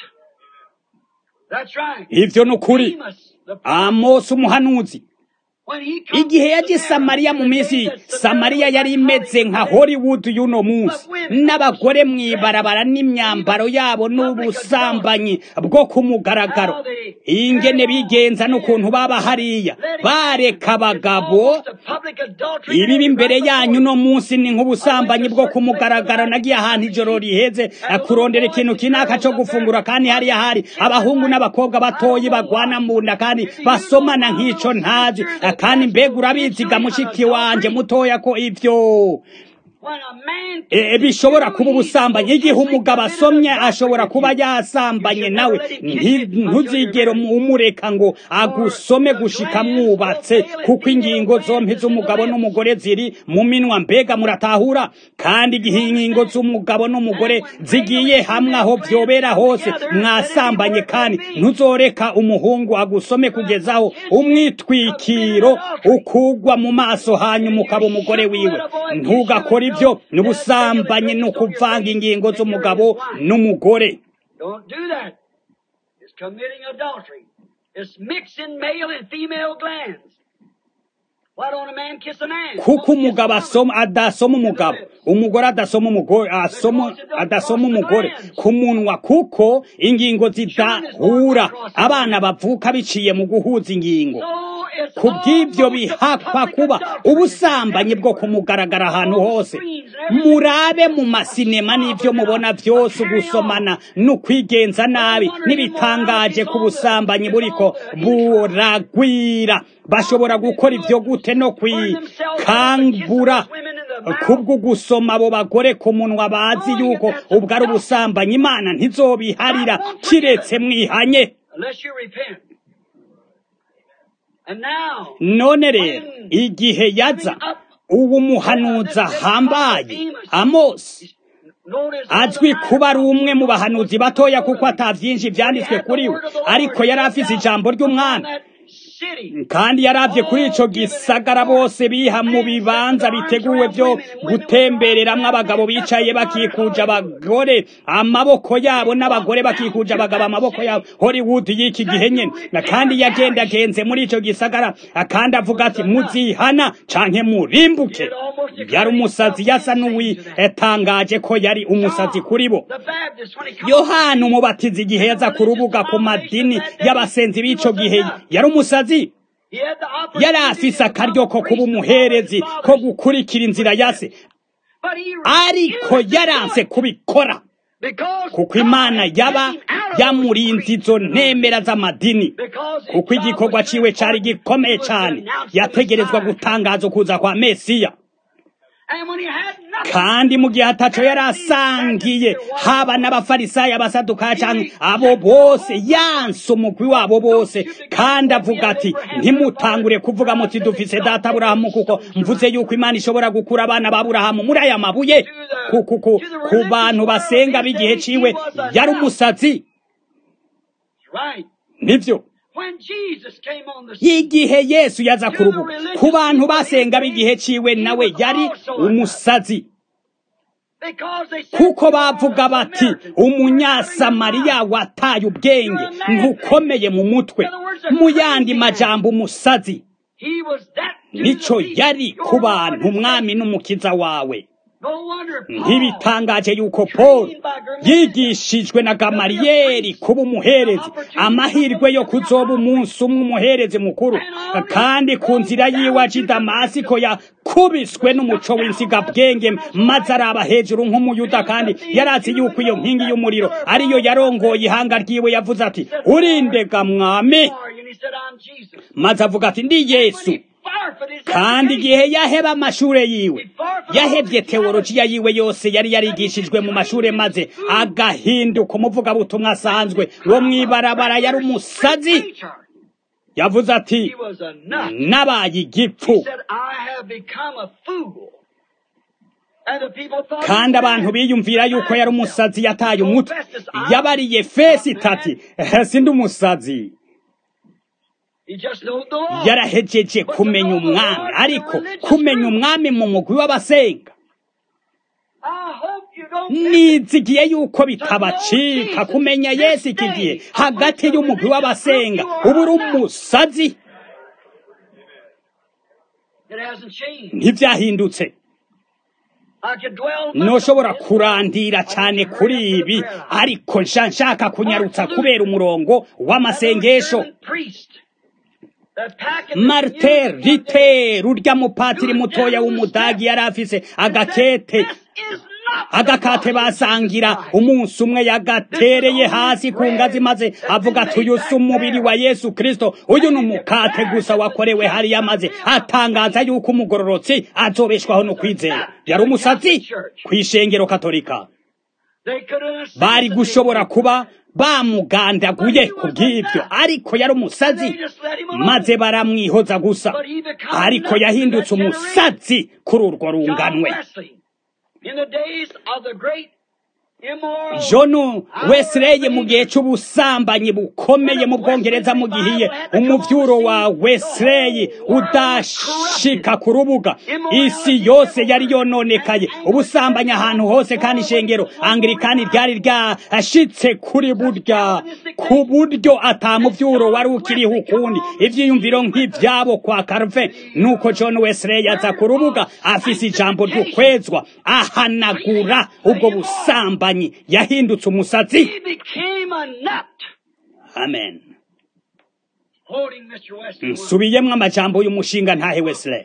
That's right. ivyo ni ukuri Amos, the prophet, amosi umuhanuzi when he comes igihe to yaje samariya mu minsi Samaria, samariya yari imeze nka hollywood y'uno munsi n'abagore mw'ibarabara n'imyambaro yabo n'ubusambanyi bwo ku mugaragaro ingene bigenza n'ukuntu baba hariya bareka abagabo Almost a public adultery ibibi imbere yanyu no munsi ni nk'ubusambanyi bwo ku mugaragaro nagiye ahantu ijoro riheze kurondera ikintu kinaka co gufungura kandi hariya hari abahungu n'abakobwa batoyi bagwana mu nda kandi basomana nk'ico ntazi kandi mbega urabiziga mushiki wanje mutoya ko ivyo when a man E, bishobora kuba ubusambanyi igihe umugabo asomye ashobora kuba yasambanye nawe Nti- ntuzigere umureka ngo agusome gushika mwubatse kuko ingingo zompi z'umugabo n'umugore ziri mu minwa mbega muratahura kandi igihe ingingo z'umugabo n'umugore zigiye hamwe aho vyobera hose mwasambanye kandi ntuzoreka umuhungu agusome kugezaho umwitwikiro ukugwa mu maso hanyuma ukaba umugore wiwe ntugakore ibyo n'ubusambanyi ni ukuvanga ingingo z'umugabo n'umugore Don't do that. It's committing adultery. It's mixing male and female glands. Why don't a man kiss a man? kuko Won't he kiss umugabo a woman? asoma adasoma umugabo umugore adasoma umugore asoma adasoma umugore ku munwa kuko ingingo zidahura abana bavuka biciye mu guhuza ingingo So it's ku bw'ibyo almost a bihakwa public kuba adultery. ubusambanyi bwo kumugaragara ahantu hose murabe mu masinema n'ibyo mubona byose ugusomana n'ukwigenza nabi n'ibitangaje ku busambanyi buriko buragwira bashobora gukora ibyo gute no kwikangura kubwo gusoma abo bagore ku munwa bazi yuko ubwo ari ubusambanyi imana ntizobiharira kiretse mwihanye Unless you repent. And now, none rero igihe yaza uwo muhanuzi ahambaye amosi notice azwi kuba ari umwe mu bahanuzi batoya kuko ata byinshi byanditswe kuri we ariko yari afise ijambo ry'umwana kandi yaravye kuri ico gisagara bose biha mu bibanza biteguwe byo gutembereramwo abagabo bicaye bakikuje abagore amaboko yabo n'abagore bakikuje abagabo amaboko yabo hollywood y'iki gihe nyene Na kandi yagendagenze muri ico gisagara kandi avuga ati muzihana canke murimbuke yari umusazi yasa n'uwitangaje ko yari umusazi kuri bo yohana umubatizi igihe yaza ku rubuga ku madini y'abasenzi b'ico gihe yari umusazi yari afise akaryo ko kuba umuherezi ko gukurikira inzira ya se ariko yaranse kubikora kuko imana yaba yamurinze izo ntemera z'amadini kuko igikorwa ciwe cari gikomeye cane yategerezwa gutangaza ukuza kwa mesiya kandi mu gihe ataco yari asangiye haba n'abafarisayo abasaduka canke abo bose yanse umugwi wabo bose kandi avuga ati ntimutangure kuvuga muti dufise data aburahamu kuko mvuze yuko imana ishobora gukura abana ba aburahamu muri aya mabuye ku, ku, ku, ku bantu basenga b'igihe ciwe yari umusazi nivyo igihe yesu yaza ku rubuga ku bantu basenga b'igihe ciwe nawe yari umusazi kuko bavuga bati umunyasamariya wataye ubwenge ntukomeye mu mutwe mu yandi majambo umusazi nico yari ku bantu umwami n'umukiza wawe ntibitangaje yuko paul yigishijwe na gamariyeri kuba umuherezi amahirwe yo kuzoba umunsi umwe umuherezi mukuru kandi ku nzira yiwe aja i damasiko yakubiswe n'umuco w'insigabwenge maze araba hejuru nk'umuyuda kandi yarazi yuko iyo nkingi y'umuriro ariyo yarongoye ihanga ryiwe yavuze ati urindega mwami he said, I'm Jesus. maze avuga ati ndi When yesu he forfeited his kandi education, igihe yaheba amashure yiwe yahevye teolojiya yiwe yose yari yarigishijwe mu mashure maze agahinduka umuvugabutumwa asanzwe wo mw'ibarabara yari umusazi preacher, yavuze ati he was a nut. nabaye He igipfu said, I have become a fool. And the people thought he kandi was abantu mad. biyumvira yuko yari umusazi yataye umutwe yabariye fesi itati sindi umusazi He just knowed the law. yarahejeje kumenya umwami ariko kumenya umwami mu mugwi w'abasenga I hope you don't miss it. nizigiye yuko bitabacika kumenya yesu iki gihe hagati y'umugwi w'abasenga uba uri umusazi It hasn't changed. ntibyahindutse I could dwell much noshobora on this. kurandira cyane kuri ibi ariko nsha nshaka kunyarutsa kubera umurongo w'amasengesho German priest that pack in the marite community one day rite rurya mupatiri mutoya w'umudagi yari afise agakete This is not the agakate body basangira of Christ. umunsi umwe yagatereye hasi ku ngazi maze avuga ati uyu si umubiri wa yesu kristo uyu ni umukate gusa wakorewe hariya maze atangaza yuko umugororotsi azobeshwaho no kwizera yari umusazi ku ishengero katolika They could have bari gushobora kuba bamugandaguye ku bw'ibyo ariko yari umusazi maze baramwihoza gusa ariko yahindutse umusazi kuri urwo John runganwe Wesley, in the days of the great immoral John Wesley mu gihe cy'ubusambanyi bukomeye mu Bwongereza mu gihiye umuvyuro wa Wesley udashika ku rubuga isi yose yari yononekaye ubusambanyi ahantu hose kandi ishengero Anglikani ryari ryashitse kuri burya ku buryo atamuvyuro wari ukiriho ukundi ivyiyumviro nk'ivyabo kwa Calvin nuko John Wesley aza ku rubuga afise ijambo ry'ukwezwa ahanagura ubwo busambanyi yahindutse umusatsi he became a nut. amen Quoting Mr. Wesley. once. nsubiyemwo amajambo y'umushinga ntahe Wesley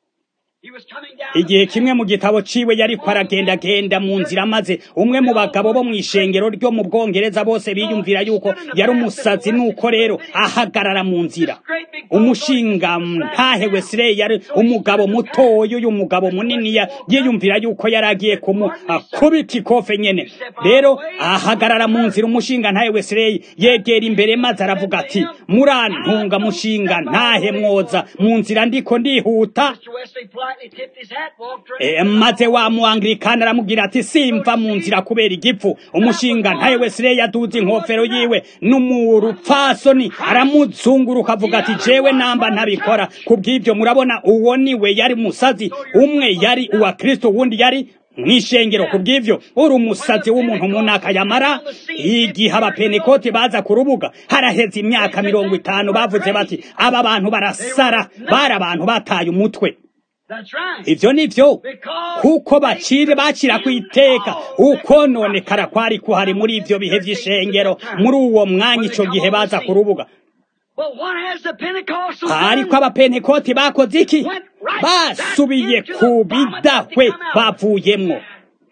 He was coming down igihe the kimwe mu gitabo ciwe yariko aragendagenda mu nzira maze umwe mu bagabo bo mw'ishengero ryo mu bwongereza bose biyumvira yuko yari umusazi nuko rero ahagarara mu nzira umushinga ntahe Wesley yari umugabo mutoya uyu mugabo munini ya- yiyumvira yuko yari agiye kumukubita ikofe nyene rero ahagarara mu nzira umushinga ntahe Wesley yegera imbere maze aravuga ati murantunga mushinga ntahe mwoza mu nzira ndiko ndihuta Mr. Wesley politely tipped his hat, walked right E, maze wa muanglikana aramubwira ati simva mu nzira kubera igipfu umushinga ntaye Wesley yaduze inkofero yiwe n'umurupfasoni aramuzunguruka avuga ati jewe namba ntabikora kubw'ibyo murabona uwo niwe yari musazi umwe yari uwa Kristo wundi yari mw'ishengero kubw'ivyo uri umusazi w'umuntu munaka yamara igihe abapenekoti baza ku rubuga haraheze imyaka mirongo itanu bavuze bati aba bantu barasara bari abantu bataye umutwe That's right. ivyo nivyo Because kuko bacire bacira ku iteka ukononekara kwari kuhari muri ivyo bihe vy'ishengero muri uwo mwanya ico gihe baza ku rubuga But what has the Pentecostals ariko done? abapentekoti bakoze iki basubiye ku bidahwe bavuyemwo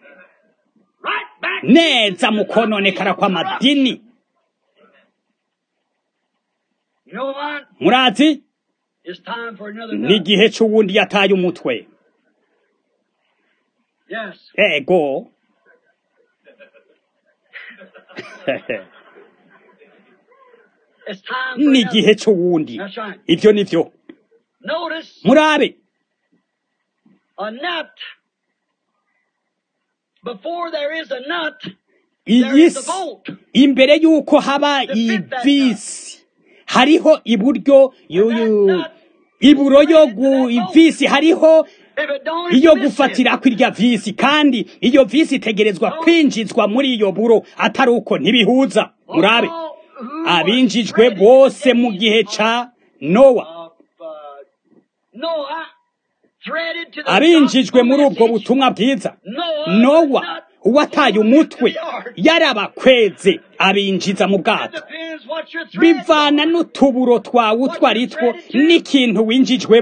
Right back neza mu kononekara kw'amadini You know what? murazi It's time for another ni nut. igihe c'uwundi yataye umutwe Yes. ego It's time for ni another. igihe c'uwundi That's right. ivyo nivyo Notice murabe a nut. Before there is a nut, there iyi is a si bolt. imbere y'uko haba ivisi hariho iburyo yuyu iburo yo gu ivisi hariho If it don't iyo exist, gufatira kw'irya visi kandi iyo visi itegerezwa kwinjizwa muri iyo buro atari uko ntibihuza murabe all who was abinjijwe ready bose mu gihe ca nowa of, uh, Noah threaded to the abinjijwe gospel muri ubwo message. butumwa bwiza Noah nowa was not uwataye born umutwe into the ark. yarabakweze abinjiza mu It bwato depends what your threads bivana are. n'utuburo twawe utwo ari two n'ikintu winjijwemwo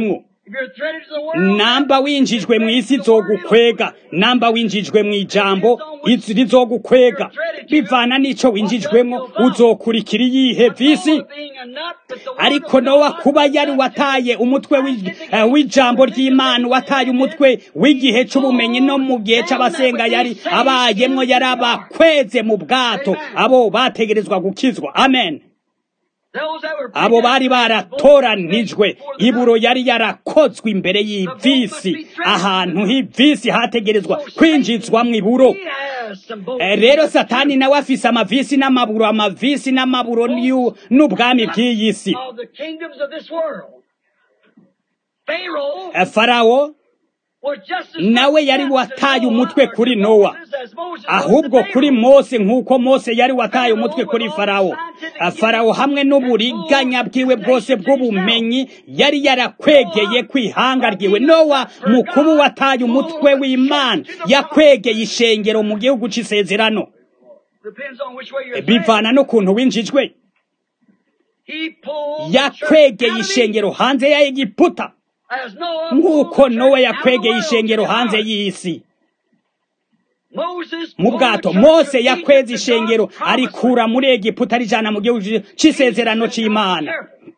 If you're threaded to the world, namba winjijwe mu isi izogukwega namba winjijwe mu ijambo izi rizogukwega bivana n'ico winjijwemo uzokurikira iyihe visi being a nut, but the ariko nowa kuba yari wataye umutwe w'i- eh, w'ijambo ry'imana wataye umutwe w'igihe c'ubumenyi no mu gihe c'abasenga yari abayemwo yari abakweze mu bwato abo bategerezwa gukizwa amen those that were abo bari baratoranijwe iburo yari yarakozwe imbere y'ivisi ahantu h'ivisi hategerezwa kwinjizwamwo iburo He has some both. Eh, rero satani nawe afise amavisi n'amaburo amavisi n'amaburo n'yu- n'ubwami bw'iyi si of the kingdoms of this world. Pharaoh Eh, farawo was just as nawe yari wataye umutwe kuri nowa ahubwo kuri mose nk'uko mose yari wataye umutwe kuri farawo Eh, farawo hamwe n'uburiganya bwiwe bwose bw'ubumenyi yari yarakwegeye kwihanga ryiwe nowa mukuru wataye umutwe w'imana yakwegeye ishengero mu gihugu c'isezerano Depends on which way you're bivana n'ukuntu winjijwe He pulled yakwegeye ishengero hanze ya egiputa as Noah nk'uko nowa pulled yakwegeye out of the ishengero world. hanze y'isi Moses mu pulled bwato the mose church of yakweze Egypt to ishengero God's promised arikura muri egiputa arijana mu gihugu c'isezerano c'imana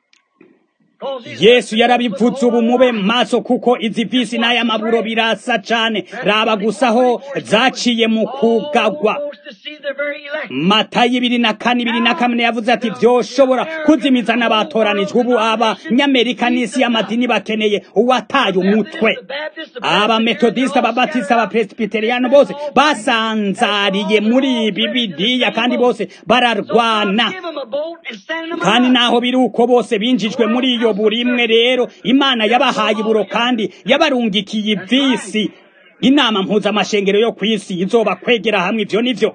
yesu yarabivutse ubu mube maso kuko izi visi n'aya maburo birasa cane raba gusa aho zaciye mu kugagwa matayo ibiri na kane ibiri na kamwe yavuze ati vyoshobora kuzimiza n'abatoranijwe ubu abanyamerika n'isi y'amadini bakeneye uwataye umutwe abametodisita ababatisita abapresbiteriyani bose basanzariye muri ibi bidiya kandi bose bararwana kandi naho biri uko bose binjijwe muri iyo buri imwe rero imana yabahaye iburo kandi yabarungikiye ivisi inama mpuzamashengero yo ku isi izoba kwegera hamwe ivyo nivyo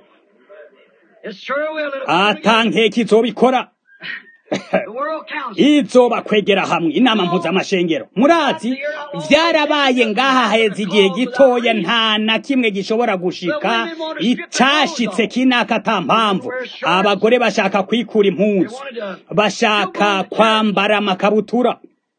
atankeka izobikora izoba kwegera hamwe inama mpuzamashengero murazi vyarabaye ngaha heza igihe gitoya nta na kimwe gishobora gushika icashitse kinaka ata mpamvu abagore bashaka kwikura impuzu bashaka kwambara amakabutura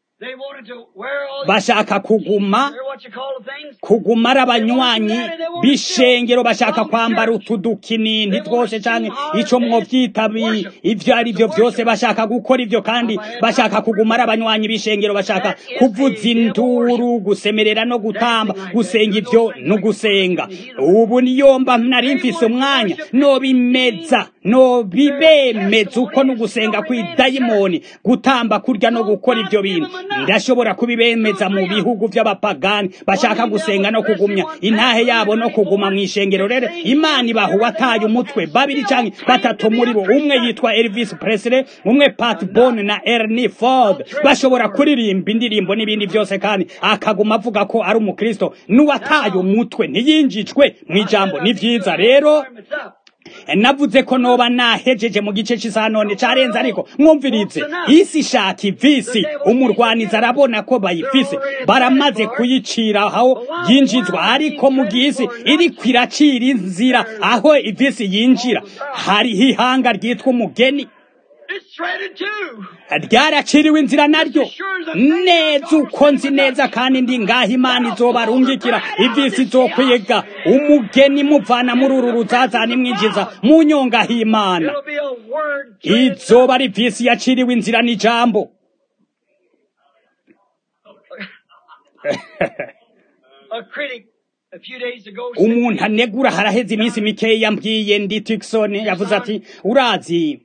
bashaka kuguma kuguma ari abanywanyi b'ishengero bashaka kwambara utudukinini twose canke ico mwovyita ivyo ari vyo vyose bashaka gukora ivyo kandi bashaka kuguma ari abanywanyi b'ishengero bashaka kuvuza induru gusemerera no gutamba gusenga ivyo no gusenga ubu niyomba nari mfise umwanya nobimeza nobibemeza uko no gusenga kw'idayimoni gutamba kurya no gukora ivyo bintu ndashobora kubibemeza mu bihugu vy'abapagani bashaka gusenga no kugumya intahe yabo no kuguma mu ishengero rero imana ibaha uwataye umutwe babiri canke batatu muri bo umwe yitwa Elvis Presley umwe Pat Boone na Ernie Ford bashobora kuririmba indirimbo n'ibindi vyose kandi akaguma avuga ko ari umukristo n'uwataye umutwe ntiyinjijwe mu ijambo ni vyiza rero navuze ko noba nahejeje mu gice cy'isaha none carenze ariko mwumvirize isi ishaka ivisi umurwanizi arabona ko bayifise baramaze kuyicira aho yinjizwa ariko mu gisi iriko iracira inzira aho ivisi yinjira hariho ihanga ryitwa umugeni ryaraciriwe inzira naryo neza uko nzi neza kandi ndi ngaho imana izobarungikira ivisi izokwiga umugeni muvana muri uru ruzazana imwinjiza mu nyonga h'imana izoba ari visi yaciriwe inzira n'ijambo umuntu anegura haraheze iminsi mikeya yambwiye ndi tikisoni yavuze ati urazi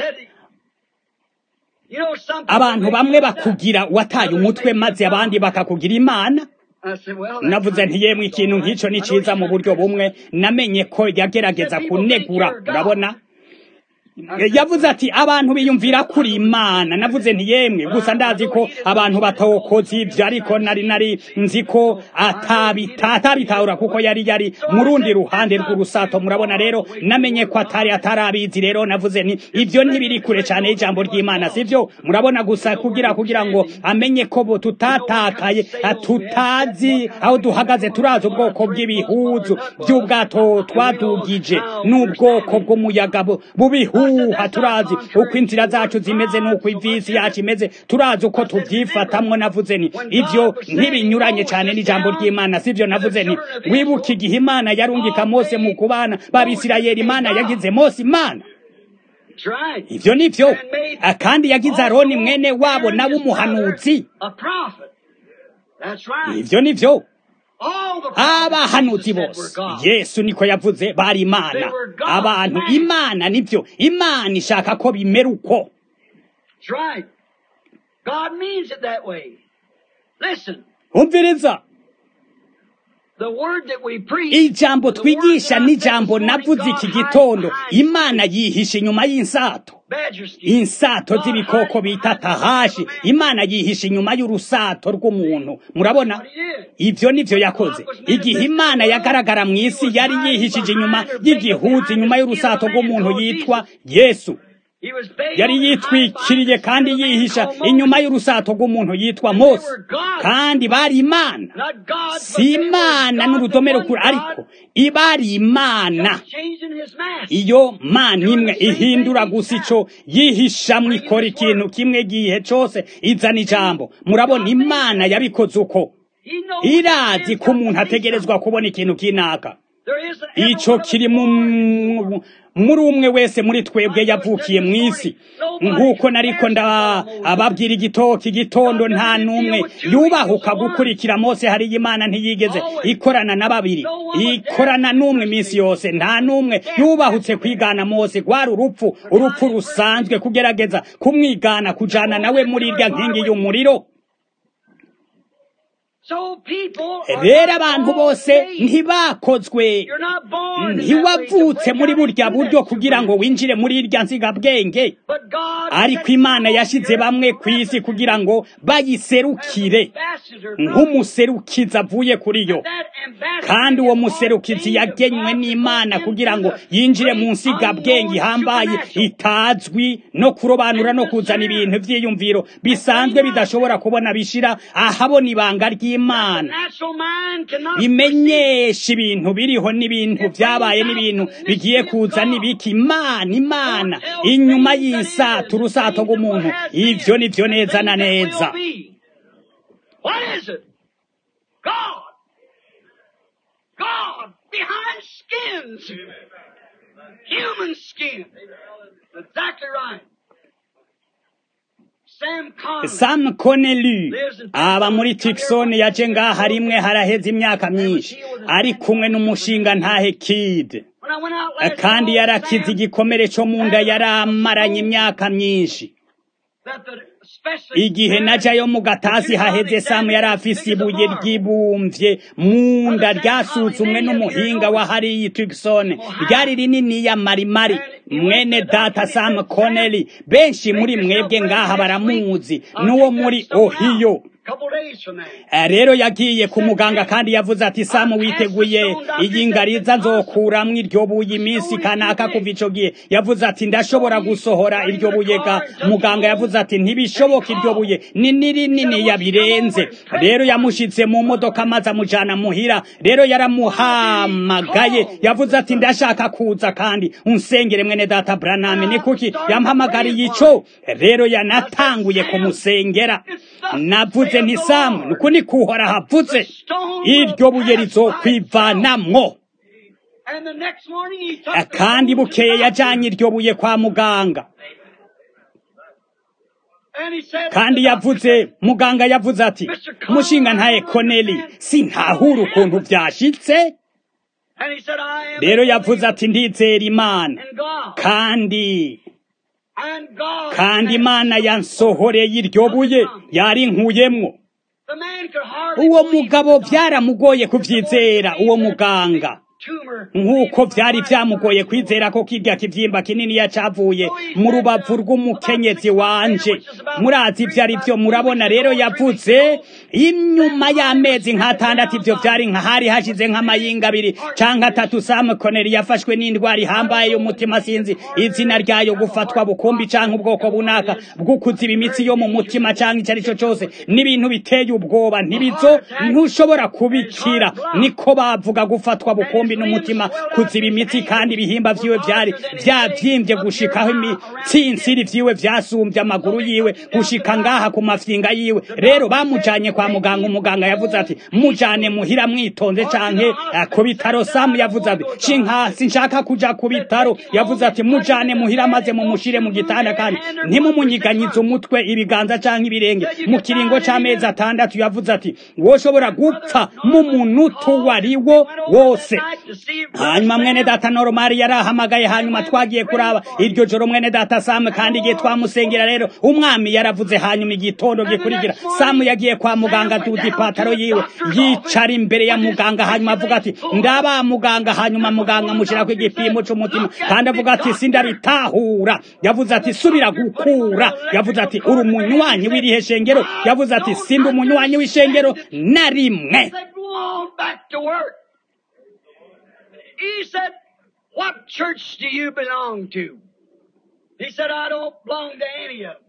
abantu bamwe bakugira wataye umutwe maze abandi bakakugira imana navuze nti yemwe ikintu nk'icyo ni cyiza mu buryo bumwe namenye ko yagerageza kunegura urabona yavuze ati abantu biyumvira kuri imana navuze nti yemwe gusa ndazi ko abantu batokoze ibyo ariko nari nari nzi ko atabitahura kuko yari yari mu rundi ruhande rw'urusato murabona rero namenye ko atari atarabizi rero navuze nti ibyo ntibiri kure cyane y'ijambo ry'imana sibyo murabona gusa kugira kugira ngo amenye ko bo tutatakaye tutazi aho duhagaze turazi ubwoko bw'ibihuzu by'ubwato twadugije n'ubwoko bw'umuyaga bubihuzu ibihuha turazi uko inzira zacu zimeze n'uko ivisi yacu imeze turazi uko tuvyifatamwo navuze ni ivyo ntibinyuranye cane n'ijambo ry'imana sivyo navuze ni wibuka igihe imana yarungika mose mu kubana b'abisirayeli imana yagize mose imana That's right. ivyo nivyo And made Ah, kandi yagize aroni mwene wabo Aaron nawe his umuhanuzi brother A prophet. That's right. ivyo nivyo All the prophets abahanuzi Jesus said were bose God. yesu niko yavuze bari imana They were God, abantu man. imana nivyo imana ishaka ko bimera uko That's right. God means it that way. Listen, umviriza the word that we preach. ijambo the word twigisha that I said n'ijambo this morning, navuze God iki hides gitondo behind imana yihisha inyuma y'insato badger skin. insato God z'ibikoko hides bita behind the head of tahashi a man. imana yihisha inyuma y'urusato rw'umuntu murabona What he did. ivyo nivyo yakoze igihe imana yagaragara mu isi yari yihishije inyuma y'igihuzi inyuma y'urusato rw'umuntu yitwa yesu He was veiled yari and hid yitwikiriye behind the kandi skin of a man yihisha called Moses. inyuma y'urusato rw'umuntu yitwa mose kandi bari imana Not God, but si they were imana God, n'urudome the one rukuru God, ariko ibari imana just changing his mask. iyo mana imwe ihindura gusa ico yihishamwo ikora ikintu kimwe gihe cose izana ijambo murabona imana yabikoze uko He knows irazi man's ko got umuntu to be ategerezwa kubona ikintu kinaka something. There isn't every ico one of kiri us mu born. muri umwe wese muri twebwe yavukiye mu isi nk'uko nariko ndababwira igitoki igitondo nta n'umwe yubahuka gukurikira mose hariyo imana ntiyigeze ikorana na babiri ikorana n'umwe iminsi yose nta n'umwe yubahutse kwigana mose rwari urupfu urupfu rusanzwe kugerageza kumwigana kujana nawe muri irya nkingi y'umuriro So people are rero not abantu all bose saved. ntibakozwe You're not born in that way to ntiwavutse break muri out burya into buryo that kugira ngo winjire muri irya nzigabwenge But God ariko set imana you yashyize here bamwe ku isi as kugira ngo bayiserukire ambassador from nk'umuserukizi avuye kuri yo that ambassador kandi uwo is muserukizi ordained of yagenywe God to n'imana go kugira into ngo the yinjire mu great nsigabwenge unknown ihambaye supernatural. itazwi no kurobanura no kuzana ibintu by'iyumviro bisanzwe bidashobora kubona bishira ahabona ibanga ry'imana Natural mind cannot perceive. imenyesha ibintu biriho n'ibintu byabaye n'ibintu bigiye kuza n'ibiki imana imana inyuma y'isato urusato rw'umuntu ivyo ni vyo neza na neza What is it? God. God behind skins. Human skin. Exactly right. Sam Conley. sam connelly aba muri tikson yaje ngaha rimwe haraheze imyaka myinshi ari kumwe n'umushinga ntahe kid When I went out last kandi fall, yarakize Sam, igikomere co mu nda yari amaranye imyaka myinshi that the specialist igihe said, najayo mu gatasi haheze samu yari afise ibuye ryibumvye mu nda ryasuzumwe n'umuhinga wa hariyi tikson ryari rininiya marimari mwene data sam connelly benshi muri mwebwe ngaha baramuzi n'uwo muri ohiyo couple days from now. Eh, rero yagiye ku muganga kandi yavuze ati samu witeguye iyi ngariza nzokuramwo iryo buye iminsi kanaka kuva ico gihe yavuze ati ndashobora gusohora iryo buye ga muganga yavuze ati ntibishoboka iryo buye ni nini nini yabirenze rero yamushitse mu modoka maze amujana muhira rero yaramuhamagaye yavuze ati ndashaka kuza kandi unsengere mwene data braname ni kuki yampamagariye ico rero yanatanguye kumusengera navuze nti samu nuko ni kuhora havuze iryo buye rizokwivanamwo And the next morning he took Eh, the kandi phone to the bukeye doctor, yajanye iryo buye kwa muganga and he said, kandi the doctor yavuze muganga yavuze ati mushinga ntaye koneli sintahura ukuntu vyashitse And he said, I am rero a yavuze believer ati ndizera imana in God. kandi And God kandi has- imana yansohoreye iryo buye yarinkuyemwo The man could hardly uwo believe mugabo it. vyaramugoye kuvyizera uwo muganga Tumor nk'uko vyari vyamugoye kwizera ko kirya kivyimba kinini yacavuye mu rubavu rw'umukenyezi wanje murazi ivyo ari vyo murabona rero yavuze inyuma y'amezi nk'atandatu ivyo vyari nka hari hashize nk'amayinga abiri canke atatu Sam Connery yafashwe n'indwara ihambaye y'umutima sinzi izina ryayo gufatwa bukumbi canke ubwoko bunaka bwo kuziba imitsi yo mu mutima canke ico ari cyo cose n'ibintu biteye ubwoba ntibizo ntushobora kubikira niko bavuga gufatwa bukumbi umugambi n'umutima kuziba imitsi kandi ibihimba vyiwe vyari vyavyimbye gushikaho imitsinsiri vyiwe vyasumbye amaguru yiwe gushika ngaha ku mafyinga yiwe rero bamujanye kwa muganga umuganga yavuze ati mujane muhira mwitonze canke eh, ku bitaro samu yavuze ati shinka sinshaka kuja ku bitaro yavuze ati mujane muhira maze mumushire mu gitanda kandi ntimumunyiganyize umutwe ibiganza canke ibirenge mu kiringo c'amezi atandatu yavuze ati woshobora gupfa mu munutu wariwo wose hanyuma mwene data noromari yarahamagaye hanyuma twagiye kuraba iryo joro mwene data samu kandi igihe twamusengera rero umwami yaravuze hanyuma igitondo gikurikira samu yagiye kwa muganga duda ipataro yiwe yicara imbere ya muganga hanyuma avuga ati ndaba muganga hanyuma muganga amushyirako igipimo c'umutima kandi avuga ati sindabitahura yavuze ati subira gukura yavuze ati uri umunywanyi w'irihe shengero yavuze ati sindi umunywanyi w'ishengero na rimwe He said, Go on back to work. He said, What church do you belong to? He said, I don't belong to any of them.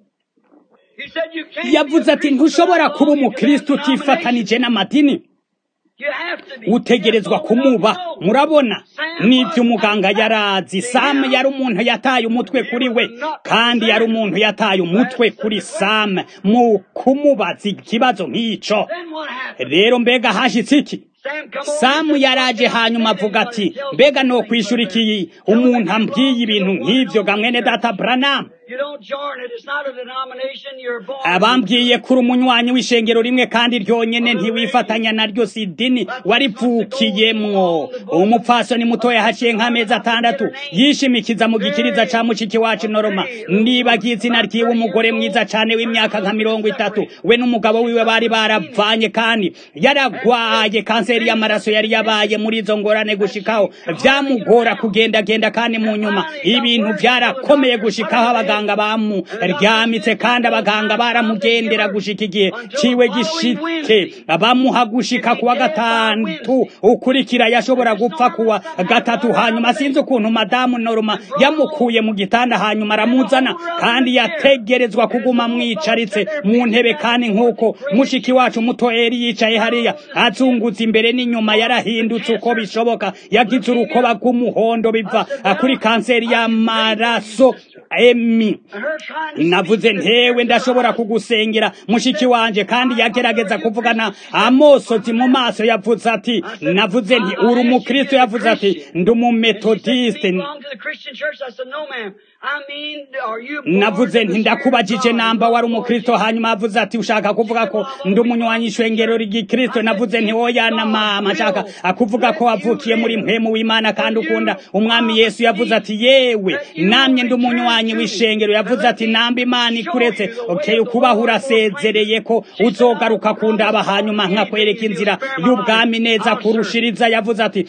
He said, You can't be yavuze a ati Christian ntushobora without kuba belonging to umukristo that denomination. utifatanije n'amadini You have to be. utegerezwa kumuba murabona n'ibyo umuganga yarazi samu yari umuntu yataye umutwe kuri we kandi yari umuntu yataye umutwe kuri samu mu kumubaza ikibazo nk'ico Then what happened? rero mbega hashitse iki Sam come over samu and said, yaraje hanyuma avuga ati mbega no kwishura iki umuntu ambwiye ibintu nk'ivyo ga mwene data branamu You don't join it. It's not a denomination. You're born. abambwiye kuri umunywanyi w'ishengero rimwe kandi ryonyene ntiwifatanya naryo si idini waripfukiyemwo umupfasoni mutoya haciye nk'amezi atandatu yishimikiza mu gikiriza ca mushiki wacu noroma nibagiye izina ryiwe umugore mwiza cane w'imyaka nka mirongo itatu we n'umugabo wiwe bari baravanye kandi yaragwaye kanseri y'amaraso yari yabaye muri izo ngorane gushikaho vyamugora kugendagenda kandi mu nyuma ibintu vyarakomeye gushikaho abaganga bamuryamitse kandi abaganga baramugendera gushika igihe ciwe gishitse bamuha gushika kuwa gatandatu ukurikira yashobora gupfa kuwa gatatu hanyuma sinzi ukuntu madamu norma yamukuye mu gitanda hanyuma aramuzana kandi yategerezwa kuguma mwicaritse mu ntebe kandi nk'uko mushiki wacu muto eri yicaye hariya azungutse imbere n'inyuma yarahindutse uko bishoboka yagize urukoba rw'umuhondo biva kuri kanseri y'amaraso emi And her trying to navuze speak to ntewe the ndashobora kugusengera mushiki wanje kandi yagerageza kuvugana amosozi mu maso yavuze ati navuze nti uri umukristo yavuze ati ndi umumetodiste belong to the Christian church. I said, no, ma'am. I mean, are you born navuze in the nti Spirit of ndakubajije God? namba wari No, umukristo Lord hanyuma avuze ati ushaka kuvuga ko ndi umunywanyi ishengero ry'igikristo navuze nti oya na mama nshaka akuvuga ko wavukiye muri mpemu w'imana kandi ukunda umwami yesu yavuze ati yewe namye ndi umunywanyi w'ishengero yavuze ati namba imana ikuretse okay ukubaho urasezereye ko uzogaruka kundaba hanyuma nkakwereka inzira y'ubwami neza kurushiriza yavuze ati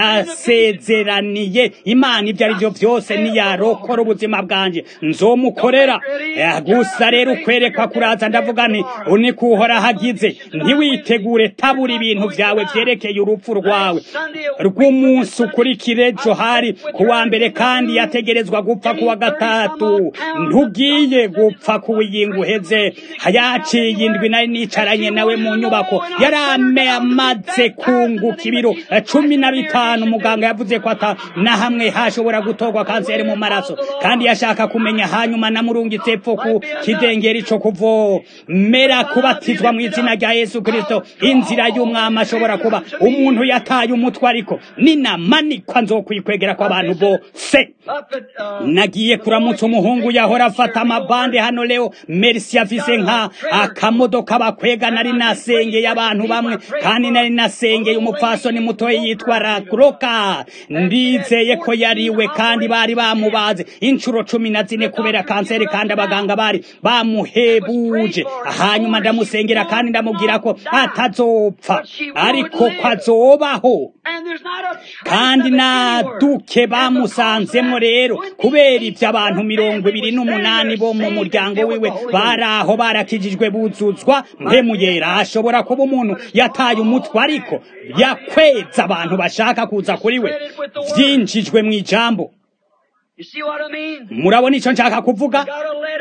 ndasezeraniye imana ibyo ari byo byose niyarokora ubuzima bwanje nzomukorera Eh, gusa rero ukwerekwa kuraza ndavuga nti uniko uhora hagize ntiwitegure tabura ibintu byawe vyerekeye urupfu rwawe rw'umunsi ukurikire ejo hari kuwa mbere kandi yategerezwa gupfa kuwa gatatu ntugiye gupfa kuwiyinga uheze yaciye indwi nari nicaranye nawe mu nyubako yari ame- amaze kunguka ibiro eh, cumi na bitanu muganga yavuze ko ata na hamwe hashobora gutorwa kanseri mu maraso kandi yashaka kumenya hanyuma namurungitse epfo ku kidengeri co kuvomera kubatizwa mu izina rya yesu kristo inzira y'umwami ashobora kuba umuntu yataye umutwe ariko ninamanikwa nzokwikwegera kw'abantu bose Up at, uh, nagiye kuramutsa umuhungu yahora afata amabande hano leo merisi afise nka akamodoka bakwega nari nasengeye abantu bamwe kandi nari nasengeye umupfasoni mutoya yitwa rakroka ndizeye ko yariwe kandi bari bamubaze inshuro cumi na zine kubera kanseri kandi abaganga bari bamuhebuje hanyuma ndamusengera kandi ndamubwira ko atazopfa ariko ko azobaho and there's not a trace kandi of it na anywhere. duke bamusanzemo rero kubera ibyo abantu mirongo ibiri n'umunani bo mu muryango wiwe bari aho barakijijwe buzuzwa mpemu yera ashobora kuba umuntu yataye umutwe ariko yakweza abantu bashaka kuza kuri we byinjijwe mu ijambo You see what I mean? murabona icyo nshaka kuvuga Got a letter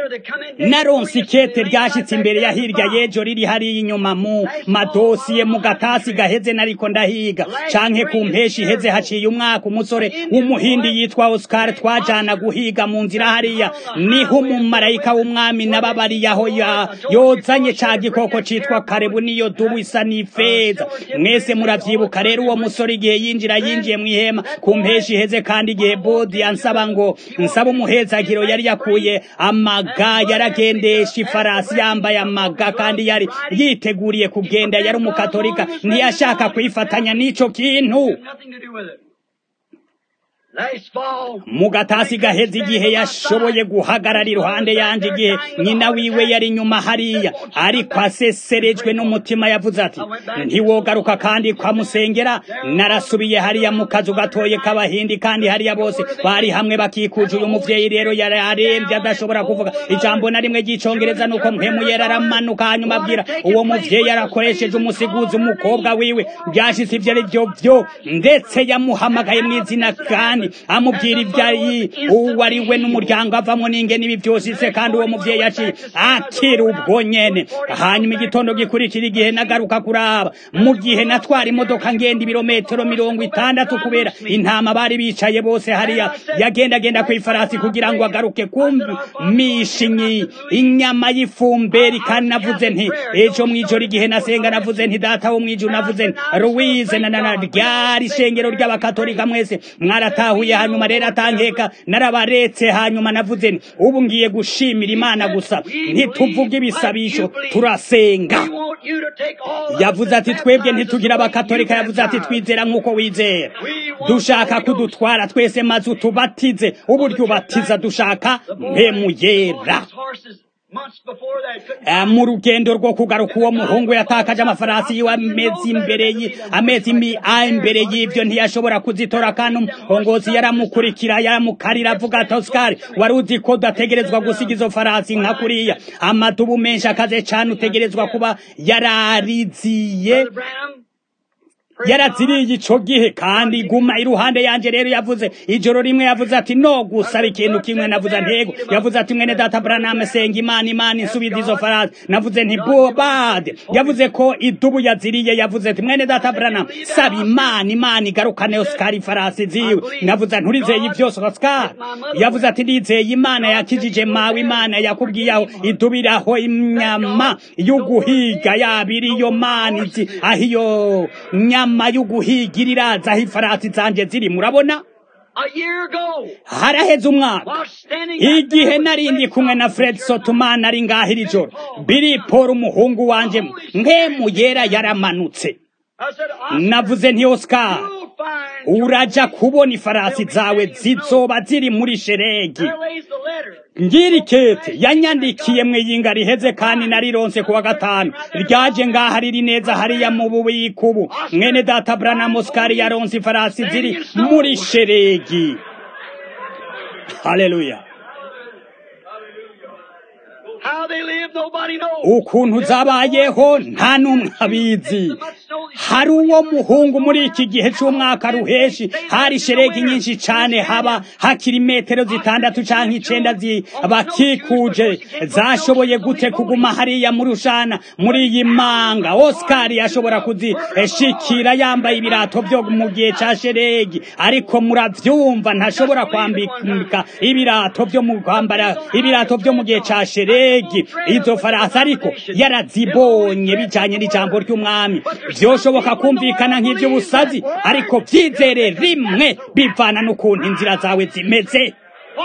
naronse ikete ryashitse imbere ya hirya y'ejo riri hariya inyuma mu madosiye mu gatasi gaheze nariko ndahiga canke ku mpeshi iheze haciye umwaka umusore w'umuhindi yitwa Oscar twajana guhiga mu nzira hariya niho umumarayika w'umwami nababariye aho yozanye ca gikoko citwa karebu niyo dubu isa n'ifeza mwese muravyibuka rero uwo musore igihe yinjira yinjiye mu ihema ku mpeshi iheze kandi igihe bodi ansaba ngo nsaba umuhezagiro yari yakuye amaga yaragendesha ifarasi yambaye amaga kandi yari yiteguriye kugenda yari umukatolika ntiyashaka kwifatanya n'ico kintu mu gatasi gaheze igihe yashoboye guhagarara iruhande yanje igihe nyina wiwe yari inyuma hariya ariko aseserejwe n'umutima yavuze ati ntiwogaruka kandi kwamusengera narasubiye hariya mu kazu gatoye k'abahindi kandi hariya bose bari hamwe bakikuje uyu muvyeyi rero yari aremvye adashobora kuvuga ijambo na rimwe ry'icongereza nuko mpemu yera aramanuka hanyuma abwira uwo muvyeyi yarakoresheje umusiguzi umukobwa wiwe byashitse ivyo ari vyo vyo ndetse yamuhamagaye mu izina kandi amubwira ibyayi uwo ari we n'umuryango avamo n'ingene ibi byose se kandi uwo muvyeyi yaciye akira ubwo nyene hanyuma igitondo gikurikira igihe nagaruka kuraba mu gihe natwara imodoka ngenda ibirometero mirongo itandatu kubera intama bari bicaye bose hariya yagendagenda ku ifarasi kugira ngo agaruke kumisha inyama y'ifumberi kandi navuze nti ejo mw'ijoro igihe nasenga navuze nti data wo mw'ijoro navuze nti louise na na ryari ishengero ry'abakatolika mwese mwaratahuye nahuye hanyuma rero atankeka narabaretse hanyuma navuze nti ubu ngiye gushimira imana gusa ntituvuge ibisabisho turasenga yavuze ati twebwe ntitugira abakatolika yavuze ati twizera nk'uko wizera dushaka kudutwara twese maze utubatize uburyo ubatiza dushaka mpemuyera mu rugendo rwo kugaruka uwo muhungu yatakaje amafarasi yiwe amezi imbere amezi imbere y'ibyo ntiyashobora kuzitora kandi umuhongozi yaramukurikira yaramukarira avuga ati Oscar wari uzi ko udategerezwa gusiga izo farasi nka kuriya amadubu menshi akaze cyane utegerezwa kuba yarariziye yaraziriye ico gihe kandi guma iruhande yanje rero yavuze ijoro rimwe yavuze ati no gusaba ikintu kimwe navuze ntego yavuze ati mwene data Branham senga imana imana insubiza izo farasi navuze nti bobade yavuze ko idubu yaziriye yavuze ati mwene data Branham saba imana imana igarukane Oscar farasi ziwe navuze nturizeye ivyose Oscar yavuze ati ndizeye imana yakijije mawe imana yakubwiye aho idubiraho imyama y'uguhiga yabiri iyo mana izi aho iyo nyama nyama y'uguhigira iraza aho ifarasi zanje ziri murabona haraheze umwaka igihe narindi kumwe na fred sotumana ari ngaho iri joro biri paul umuhungu wanje nkemu yera yaramanutse navuze nti oscar uraja kubona ifarasi zawe zizoba ziri muri sheregi ngiri kete yanyandikiye mwe yinga riheze kandi narironse kuwa gatanu ryaje ngaha riri neza hariya mu bubiko ubu mwene data Branham Oscar yaronse ifarasi ziri muri sheregi haleluya ukuntu zabayeho nta n'umwe abizi hari uwo muhungu muri iki gihe cy'umwaka ruheshi hari sheregi nyinshi cyane haba hakiri metero zitandatu cyangwa icenda bakikuje zashoboye gute kuguma hariya muri ushana muri iyi manga Oscar yashobora kuzishikira yambaye ibirato byo mu gihe cya sheregi ariko muravyumva ntashobora kwambika ibirato byo mu kwambara ibirato byo mu gihe cya sheregi izo farasi ariko yarazibonye bijanye n'ijambo ry'umwami vyoshoboka kumvikana nk'ivy'ubusazi ariko vyizere rimwe bivana n'ukuntu inzira zawe zimeze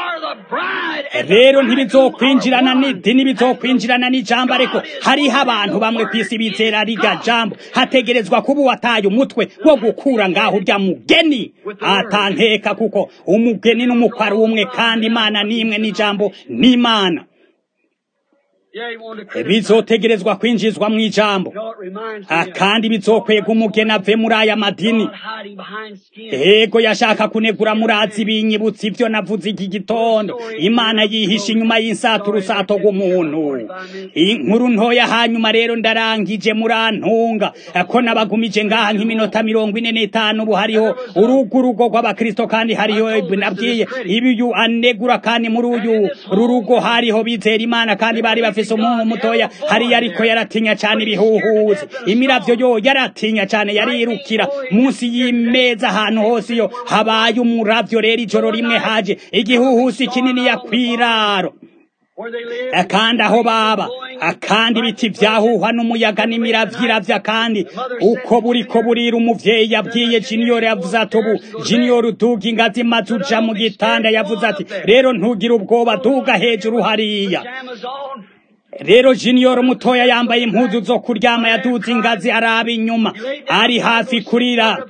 rero ntibizokwinjirana n'idini bizokwinjirana n'ijambo ariko hariho abantu bamwe ku isi bizera rirya jambo hategerezwa kuba uwataye umutwe wo gukura ngaho urya mugeni atankeka kuko umugeni n'umukwe ari umwe kandi imana n'imwe n'ijambo n'imana Yeah, he wanted to criticize. bizotegerezwa kwinjizwa mu ijambo You know, it reminds me Ah, of kandi bizokwega umugeni ave muri aya madini God hiding behind skin. ego yashaka kunegura murazi binyibutsa ivyo navuze iki gitondo imana yihisha inyuma y'insato urusato rw'umuntu inkuru ntoya hanyuma rero ndarangije murantunga ko nabagumije ngaha nk'iminota mirongo ine n'itanu ubu hariho urugo urugo rw'abakristo kandi hariho nabwiye ibiyu anegura kandi muri uyu rurugo hariho bizera imana kandi bari bafise umuhungu mutoya hariya ariko yaratinya cane ibihuhuzi imiravyo yo yaratinya cane yarirukira munsi y'imeza ahantu hose iyo habaye umuravyo rero ijoro rimwe haje igihuhusi kinini yakwiraro Where they live. kandi aho baba akandi ibiti vyahuhwa n'umuyaga n'imiravyiravya kandi uko buriko burira umuvyeyi yabwiye junior yavuze ati ubu junior uduga ingazi maze uja mu gitanda yavuze ati rero ntugire ubwoba duga hejuru hariya Pajamas on. rero junior mutoya yambaye impuzu zo kuryama yaduze ingazi araba inyuma ari hafi kurira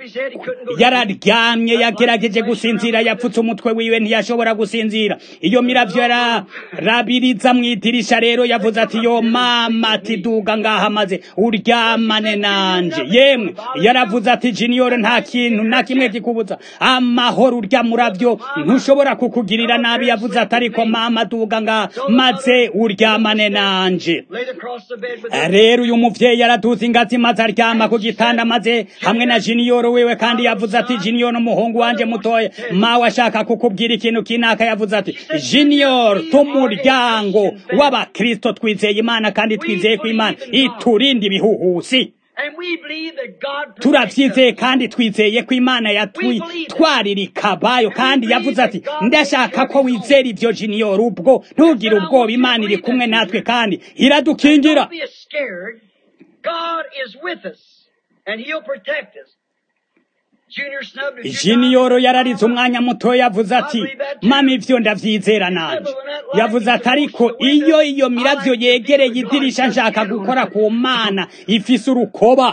yararyamye yagerageje gusinzira yapfutse umutwe wiwe ntiyashobora gusinzira iyo miravyo yarabiriza mu idirisha rero yavuze ati yo mama ati duga ngaha maze uryamane nanje yemwe yaravuze ati junior nta kintu na kimwe kikubuza amahoro urya muravyo ntushobora kukugirira nabi yavuze ati ariko mama duga ngaha maze uryamane nanje Laid across the bed with them. rero uyu muvyeyi araduza ingazi maze aryama ku gitanda maze hamwe na junior wiwe kandi yavuze ati junior umuhungu wanje mutoya mawe ashaka kukubwira ikintu kinaka yavuze ati junior tumuryango w'abakristo twizeye imana kandi twizeye ko imana iturinda ibihuhusi And we believe that God protects turavyizeye us. kandi twizeye ko imana yatwitwarira ikabayo kandi yavuze ati ndashaka ko wizera ivyo junior ubwo ntugire ubwoba imana iri kumwe natwe kandi iradukingira Don't be scared. God is with us, and He'll protect us. Junior snubbed his jiniyoro yararize umwanya muto yavuze ati mama ivyo ndavyizera nanje yavuze ati ariko iyo iyo miravyo yegereye idirisha nshaka gukora ku mana ifise urukoba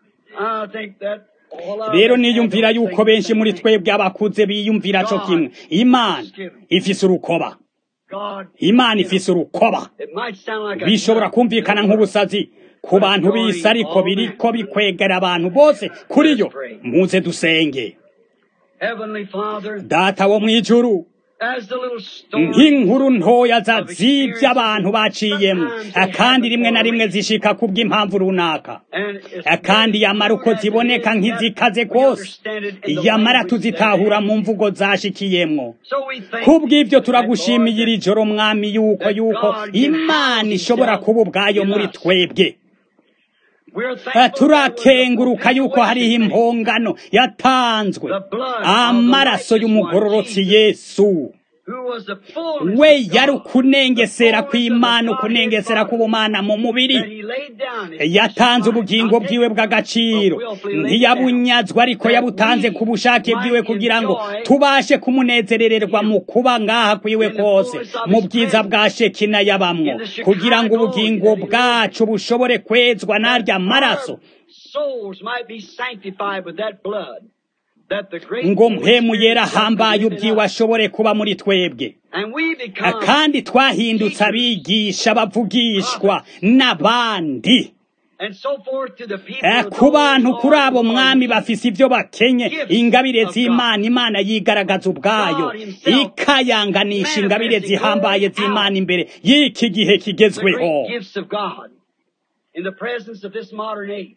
I think that all of rero us niyumvira have yuko those benshi things muri that twebwe abakuze biyumvira co kimwe imana ifise urukoba God, imana ifise urukoba it might sound like a bishobora kumvikana nk'ubusazi ku bantu bisi ariko biriko bikwegera abantu bose kuri yo muze dusenge Heavenly Father, data wo mw'ijuru as the little story nk'inkuru ntoya za z'ivyo abantu baciyemo kandi rimwe na rimwe zishika kubw'impamvu runaka and it's kandi yamara uko ziboneka nk'izikaze kose yamara tuzitahura mu mvugo zashikiyemwo so we thank kubw'ivyo you turagushimiye iri joro mwami yuko yuko imana ishobora kuba ubwayo muri twebwe We're Eh, thankful turakenguruka yuko hariho impongano yatanzwe amaraso y'umugororotsi yesu who was the fullness we of yari God, ukunengesera the fullness kw'imana of the ukunengesera Godhead k'ubumana mu that mubiri he laid down his yatanze life, ubugingo not bwiwe taken, bw'agaciro but willfully laid it down. ntiyabunyazwa ariko yabutanze ku bushake bwiwe kugira ngo tubashe kumunezerererwa mu kuba ngaha kwiwe kose mu bwiza bwa shekina yabamwo kugira ngo ubugingo bwacu bushobore kwezwa n'arya maraso souls might be sanctified with that blood that the great ngo Holy mpemu Spirit yera has worked ahambaye within ubwiwe us. ashobore kuba muri twebwe and we become kandi twahindutse abigisha bavugishwa n'abandi and so forth to the people Eh, of ku those bantu who kuri are abo in mwami authority. bafise ivyo bakenye ingabire z'imana imana yigaragaza ubwayo ikayanganisha ingabire zihambaye z'imana imbere y'iki gihe the kigezweho great gifts of God in the presence of this modern age.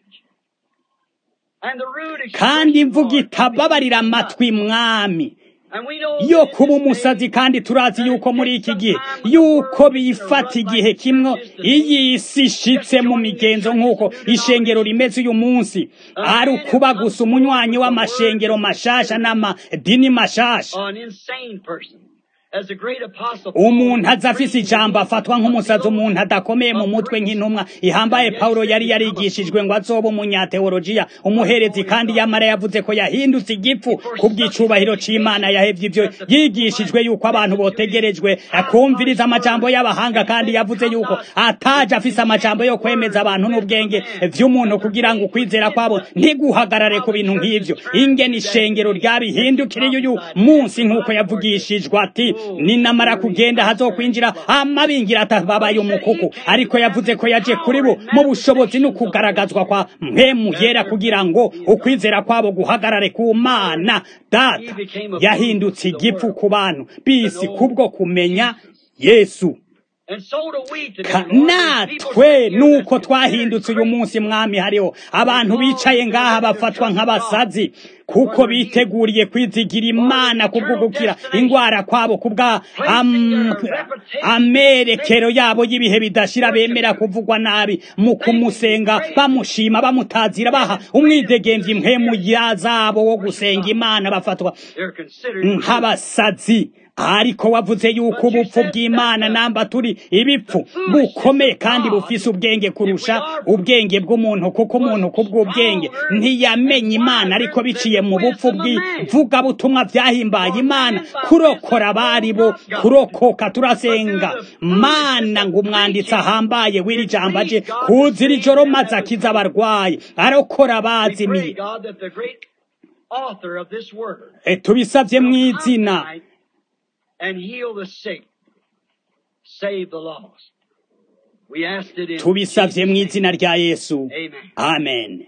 And the rude kandi expression, imvuga Lord, itababarira amatwi mwami And we know yo that in kuba this umusazi day, kandi turazi yuko muri iki gihe yuko bifata igihe kimwe iyi si ishitse mu migenzo nk'uko ishengero rimeze uyu munsi ari ukuba gusa umunywanyi w'amashengero mashasha n'amadini mashasha an insane person. As the great apostle Paul umuntu aza afise preached ijambo against afatwa nk'umusazi umuntu adakomeye mu mutwe nk'intumwa ihambaye pawulo yari yarigishijwe ngo azoba umunyateolojiya umuherezi kandi yamara yavuze ko yahindutse igifu ku bw'icubahiro c'imana yahevye ivyo yigishijwe yuko abantu botegerejwe kumviriza amajambo y'abahanga kandi yavuze yuko ataje afise amajambo yo kwemeza abantu n'ubwenge vy'umuntu kugira ngo ukwizera kwabo ntiguhagarare ku bintu nk'ivyo ingene ishengero ryabihindukiriye uyu munsi nk'uko yavugishijwe ati ninamara kugenda hazokwinjira amabingira atababaye umukuku ariko yavuze ko yaje kuri bo mu bushobozi no kugaragazwa kwa mpemu yera kugira ngo ukwizera kwabo guhagarare ku mana data yahindutse igifu ku bantu bisi kubwo kumenya yesu natwe nuko twahindutse uyu munsi mwami hariho abantu bicaye ngaha bafatwa nk'abasazi kuko biteguriye kwizigira imana kubwo gukira indwara kwabo kubwa amerekero yabo y'ibihe bidashira bemera kuvugwa nabi mu kumusenga bamushima bamutazira baha umwidegemvyi mpemu zabo wo gusenga imana bafatwa nk'abasazi ariko wavuze yuko ubupfu bw'imana namba turi ibipfu bukomeye kandi bufise ubwenge kurusha ubwenge bw'umuntu kuko umuntu kubw'ubwenge ntiyamenye imana ariko biciye mu bupfu bw'ivugabutumwa vyahimbaye imana kurokora abari bo kurokoka turasenga mana ngo umwanditsi ahambaye w'iri jambo aje kuzira ijoro maze akiza abarwayi arokora abazimiye tubisavye mw'izina and heal the sick, save the lost. We asked it in tubisavye mu izina rya yesu Amen. amen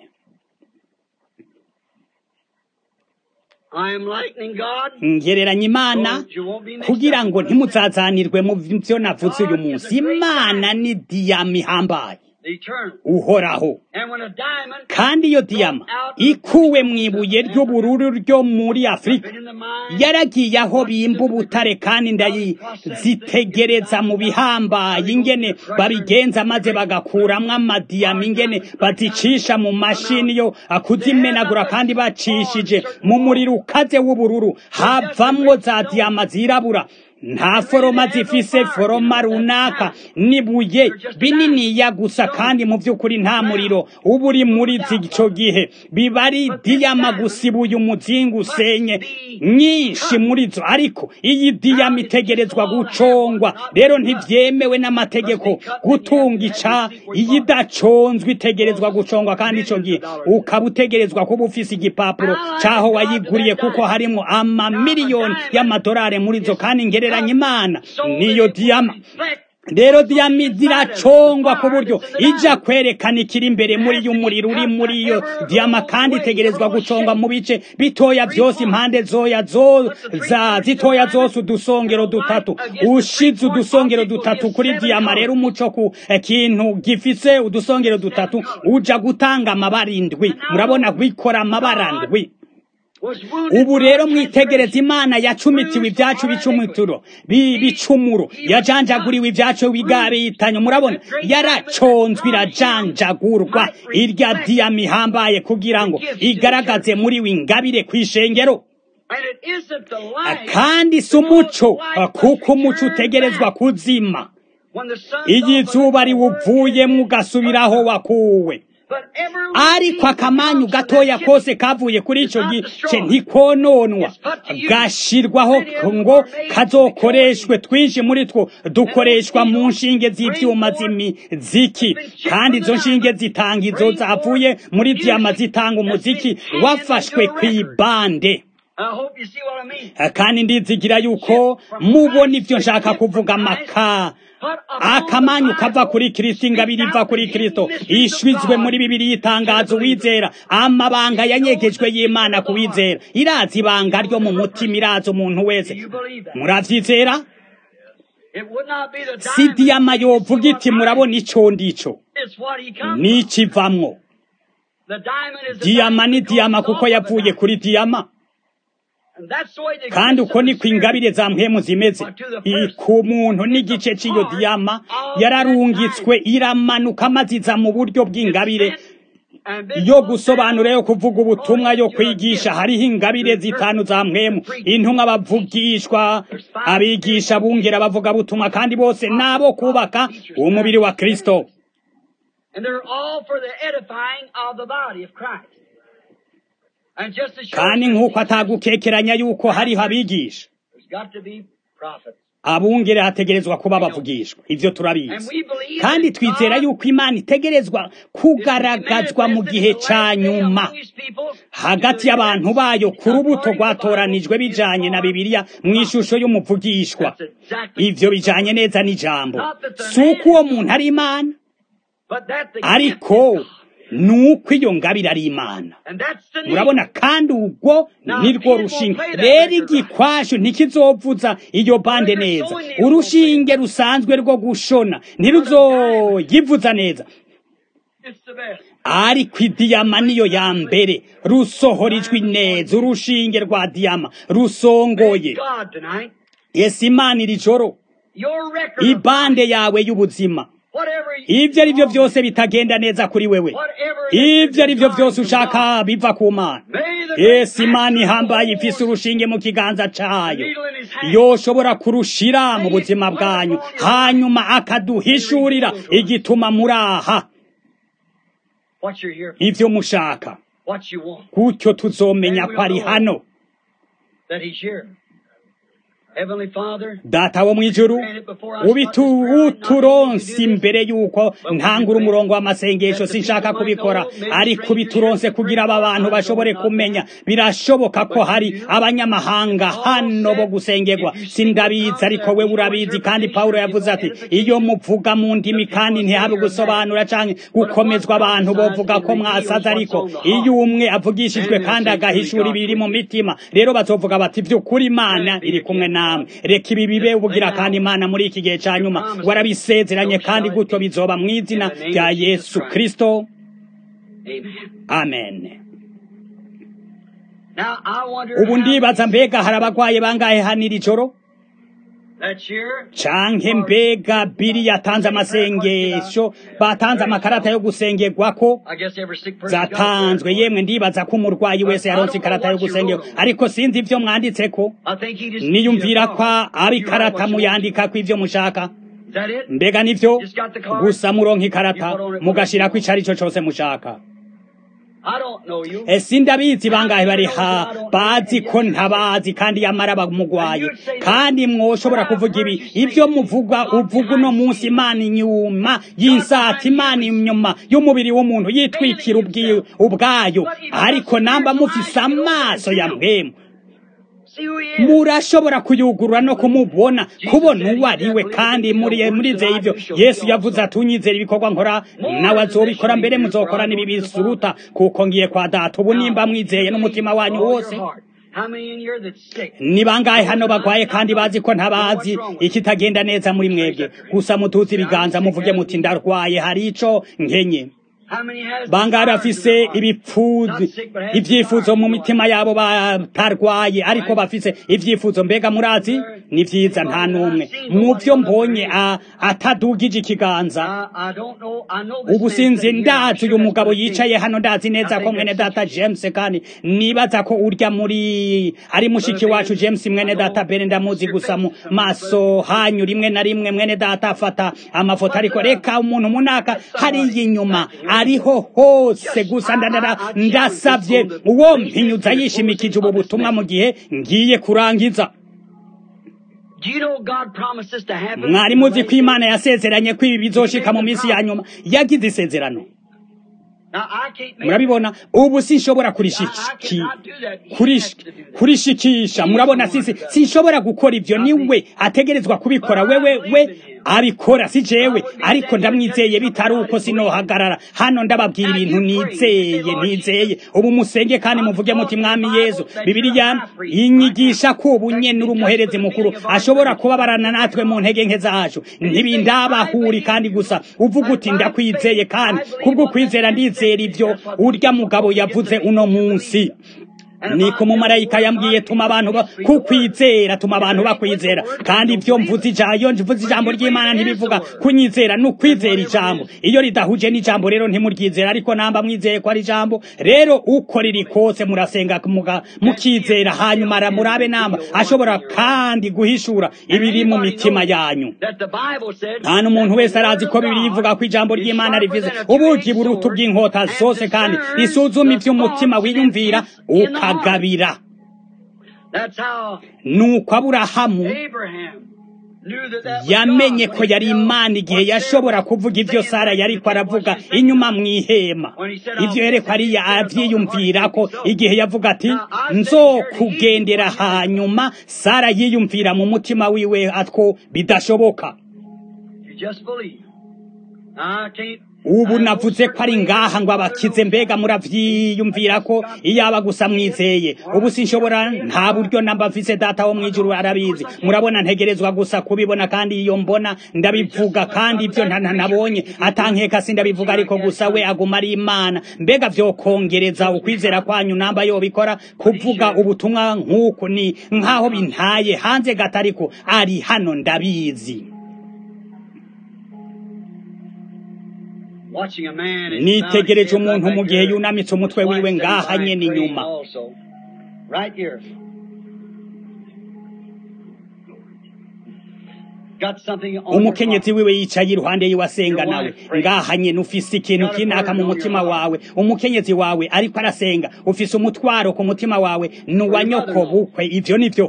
I am lightning God. ngereranya imana so you won't be mixed kugira up ngo with what I said. ntimuzazanirwe mu vyo navuze uyu munsi imana ni diyama ihambaye The eternal. uhoraho And when a diamond kandi iyo diyama ikuwe mu ibuye ry'ubururu ryo muri afurika been in the mine, yaragiye aho bimba ubutare kandi ndayizitegereza mu bihambaye ingene babigenza maze bagakuramwo amadiyama ingene bazicisha mu mashini yo kuzimenagura kandi bacishije mu muriro ukaze w'ubururu havamwo za diyama zirabura nta foroma zifise foroma runaka nibuye bininiya gusa kandi mu by'ukuri nta muriro uba uri muri ico gihe biba ari diyama gusa ibuye umuzingi usenye nyinshi muri zo ariko iyi diyama itegerezwa gucongwa rero ntivyemewe n'amategeko gutunga ica iyi idaconzwe itegerezwa gucongwa kandi ico gihe ukaba utegerezwa kuba ufise igipapuro caho wayiguriye kuko harimwo amamiliyoni y'amadolari muri zo kandi ngereranya imana niyo diyama rero diyama ziracongwa ku buryo ija kwerekana ikiri imbere muri iyo umuriro uri muri iyo diyama kandi itegerezwa gucongwa mu bice bitoya byose impande zoya zo za zitoya zose udusongero dutatu ushize udusongero dutatu kuri diyama rero umuco ku eh, kintu gifise udusongero dutatu uja gutanga amabara indwi murabona gwikora amabara ndwi was wounded ubu rero mwitegereza imana yacumitiwe ibyacu bicumituro bi- bicumuro yajanjaguriwe ibyacu bigabitanye murabona yaraconzwe irajanjagurwa irya diyama ihambaye kugira ngo igaragaze muri we ingabire kw'ishengero and it isn't the light. kandi si umuco kuko umuco utegerezwa kuzima When the sun iyo izuba riwuvuyemo ugasubiraho wakuwe but every ariko akamanyu gatoya kose kavuye kuri ico gice ntikononwa gashirwaho ngo kazokoreshwe twinshi muri two dukoreshwa mu nshinge z'ivyuma z'imiziki kandi izo nshinge zitanga izo zavuye muri diyama zitanga umuziki wafashwe kw'ibande I hope you see what I mean. kandi ndizigira yuko mubona ivyo nshaka kuvuga amaka akamanyu kava kuri kristo ingabire iva kuri kristo ishwizwe muri bibiri y'itangazo wizera amabanga yanyegejwe y'imana ku wizera irazi ibanga ryo mu mutima irazi umuntu wese You believe that? muravyizera It would not be the si diamond. diyama yovuga iti murabona ico ndico It's what he comes from. n'ikivamwo The diamond is the diyama diamond ni that goes diyama off kuko of the yavuye diamond. kuri diyama And that's the way the kandi gifts uko of the niko Spirit ingabire za mpemu zimeze I- ku muntu n'igice cy'iyo diyama yararungitswe iramanuka maze iza mu buryo bw'ingabire and this yo was gusobanura yo kuvuga ubutumwa yo kwigisha hariho ingabire zitanu za mwemu intumwa bavugishwa abigisha bungera bavuga butumwa kandi bose nabo kubaka umubiri wa kristo And they're all for the edifying of the body of Christ. And just as sure kandi as nk'uko atagukekeranya yuko hariho abigisha there's got to be prophets. abungere hategerezwa kuba bavugishwa ivyo And turabizi we believe kandi that twizera God yuko imana itegerezwa is kugaragazwa mu manifested gihe in the ca last day nyuma among his people hagati y'abantu bayo ku rubuto rwatoranijwe bijanye na bibiliya mu ishusho y'umuvugishwa That's exactly. ivyo bijanye neza n'ijambo si uko uwo muntu ari imana But that's the ariko gift of God. ni uko iyo ngabire ari imana And that's the need. murabona kandi ubwo nirwo rushinge rero igikwashu ntikizovuza iyo bande neza urushinge rusanzwe rwo gushona ntiruzoyivuza neza It's the best. ariko idiyama niyo ya mbere rusohora ijwi neza urushinge rwa diyama rusongoye God tonight. ese imana iri joro Your record. of ibande yawe y'ubuzima Whatever you ibyo ari byo byose bitagenda neza kuri wewe Whatever ibyo ari byo is byose designed from ushaka biva ku mana God. May the yesu great imana master ihambaye of ifise wars, urushinge mu kiganza the cayo needle in his hand, yoshobora kurushira mu buzima bwanyu hanyuma akaduhishurira igituma muri aha what you're here for, ivyo mushaka what you want, gutyo tuzomenya ko ari hano that he's here. Heavenly Father, data wo mw'ijuru ubitu uturonse imbere yuko ntangura umurongo w'amasengesho sinshaka kubikora ariko ubituronse kugira aba bantu bashobore kumenya birashoboka ko hari abanyamahanga hano bo gusengerwa sindabizi ariko we urabizi kandi pawulo yavuze ati iyo muvuga mu ndimi kandi ntihabe gusobanura canke gukomezwa abantu bovuga ko mwasaze ariko iyo umwe avugishijwe kandi agahishura ibiri mu mitima rero bazovuga bati vy'ukuri imana iri kumwe namwe reka ibi bibe ubugira kandi imana muri iki gihe ca nyuma warabisezeranye kandi gutyo bizoba mu izina rya yesu kristo Amen. amen Now I wonder ubu how ndibaza mbega hari abagwaye bangahe hano iri joro that year canke mbega biri yatanze amasengesho batanze amakarata yo gusengerwako I guess every sick person got zatanzwe it. yemwe ndibaza ko umurwayi wese yaronse ikarata yo gusengerwa ariko sinzi ivyo mwanditseko I think he just niyumvira needed ko a call. ari You write ikarata what you want. muyandikako ivyo mushaka Is that it? mbega nivyo Just got the card? gusa muronka ikarata You put on it mugashirako ico arico cose mushaka I don't know you. ese ndabizi bangahe bari ha bazi ko ntabazi kandi yamara bamugwaye kandi mwoshobora kuvuga ibi ibyo muvuga uvuga uno munsi imana inyuma y'insati imana inyuma y'umubiri w'umuntu yitwikira ubwi- ubwayo ariko namba mufise amaso ya mpwemu See who he is. murashobora kuyugurura no kumubona kubona uwo ari we kandi muri murizeye ivyo yesu yavuze ati unyizera ibikorwa nkora nawe azobikora mbere muzokora n'ibi bisuruta kuko ngiye kwa data ubu nimba mwizeye n'umutima wanyu All your wose heart. How many in here that's sick? ni bangahe hano bagwaye kandi bazi ko ntabazi ikitagenda neza muri mwebwe gusa mutuze ibiganza muvuge muti ndarwaye hari ico nkenye How many has bangahe desires in bafise their heart? ibipfuzi ivyifuzo mu mitima yabo batarwaye ariko bafise ivyifuzo mbega murazi ni vyiza nta n'umwe mu vyo mbonye a- atadugije ikiganza I, I don't know. I know this ubu man sinzi sitting here. I'm ndazi sure uyu that's mugabo what he yicaye is. hano ndazi neza ko mwene data james kandi nibaza ko urya muri ari mushiki wacu james mwene data bene ndamuzi gusa mu maso hanyu rimwe na rimwe mwene data afata amafoto ariko reka umuntu munaka hariya inyuma ariho hose gusa ndandara ndasavye uwo mpinyuza yishimikije ubu butumwa mu gihe ngiye kurangiza Do you know God promised this to happen? mwari muzi ko imana yasezeranye ko ibi bizoshika mu minsi ya nyuma yagize isezerano Now, I can't make murabibona ubu sinshobora I, I kurishiki cannot do that. He kurish- has to do that. kurishikisha murabona sisi sinshobora gukora ivyo niwe ategerezwa kubikora wewe we abikora si jewe ariko ndamwizeye bitari uko sinohagarara hano ndababwira ibintu nizeye nizeye ubu musenge kandi muvuge muti mwami yezu bibiliya inyigisha ko ubu nyene uri umuherezi mukuru ashobora kubabarana natwe mu ntege nke zacu ntibindabahuri kandi gusa uvuga uti ndakwizeye kandi kubwo kwizera ndizera ivyo urya mugabo yavuze uno munsi niko umumarayika yambwiye tuma abantu ba- kukwizera tuma abantu bakwizera kandi ibyo mvuze ijambo iyo mvuze ijambo ry'imana ntibivuga kunyizera ni ukwizera ijambo iyo ridahuje n'ijambo rero ntimuryizera ariko namba mwizeye ko ari ijambo rero uko riri kose murasenga muga- mukizera hanyuma aramurabe namba ashobora kandi guhishura ibiri mu mitima yanyu That the Bible said nta n'umuntu wese arazi ko bibiri ivuga ko ijambo ry'imana rivuze ubugi buruta ubw'inkota zose kandi risuzuma iby'umutima wiyumvira ukagabira That's how nuko aburahamu Abraham yamenye ko yari imana igihe yashobora kuvuga ibyo sara yariko aravuga inyuma mu ihema ibyo yereko ariya avyiyumvira ko igihe yavuga ati nzokugendera hanyuma sara yiyumvira mu mutima wiwe atwo bidashoboka ubu navuze ko ari ngaha ngo abakize mbega muravyiyumvira ko iyaba gusa mwizeye ubu sinshobora nta buryo namba mfise data wo mwijuru arabizi murabona ntegerezwa gusa kubibona kandi iyo mbona ndabivuga kandi ivyo ntanabonye atankeka sindabivuga ariko gusa we aguma ari imana mbega vyokongereza ukwizera kwanyu namba yobikora kuvuga ubutumwa nk'uku ni nk'aho bintaye hanze gato ariko ari hano ndabizi nitegereje umuntu mu gihe yunamitse umutwe wiwe ngaha nyene inyuma umukenyezi wiwe yicaye iruhande yiwe asenga nawe ngaha nyene ufise ikintu kinaka mu mutima wawe umukenyezi wawe ariko arasenga ufise umutwaro ku mutima wawe ni uwa nyoko bukwe ivyo nivyo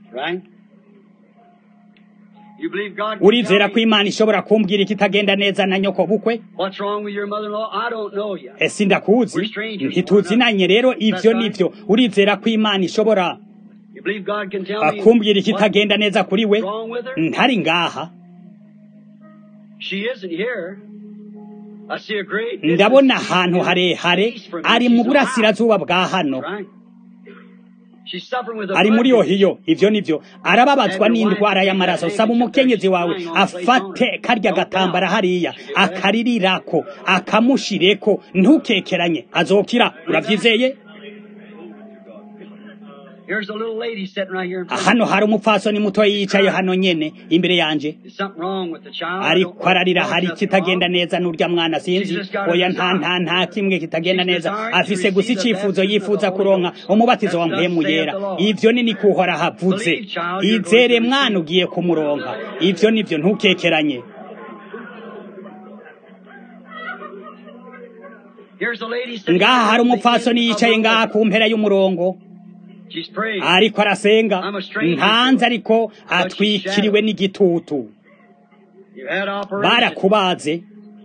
urizera ko imana ishobora kumbwira ikitagenda neza na nyoko bukwe ese ndakuzi ntituzinanye rero ivyo nivyo urizera ko imana ishobora kumbwira ikitagenda neza kuri we ntari ngaha ndabona ahantu harehare ari mu burasirazuba bwa hano ari muri ohiyo ivyo nivyo arababazwa n'indwara y'amaraso saba umukenyezi wawe afate karya gatambara hariya akaririrako akamushireko ntukekeranye azokira uravyizeye hano hari umupfasoni muto yicaye hano nyene imbere yanje ariko ararira hari kitagenda neza n'urya mwana sinzi oya nta nta nta kimwe kitagenda neza afise gusa icifuzo yifuza kuronka umubatizo wa mpemu yera ivyo ni nikuhora havuze izere mwana ugiye kumuronka ivyo nivyo ntukekeranye ngaha hari umupfasoni yicaye ngaha ku mpera y'umurongo ariko arasenga ntanze ariko atwikiriwe n'igitutu barakubaze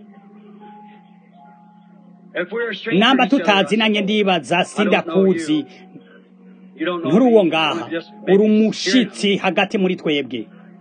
namba tutazinanye ndibaza sindakuzi nturi uwo ngaha uri umushitsi hagati muri twebwe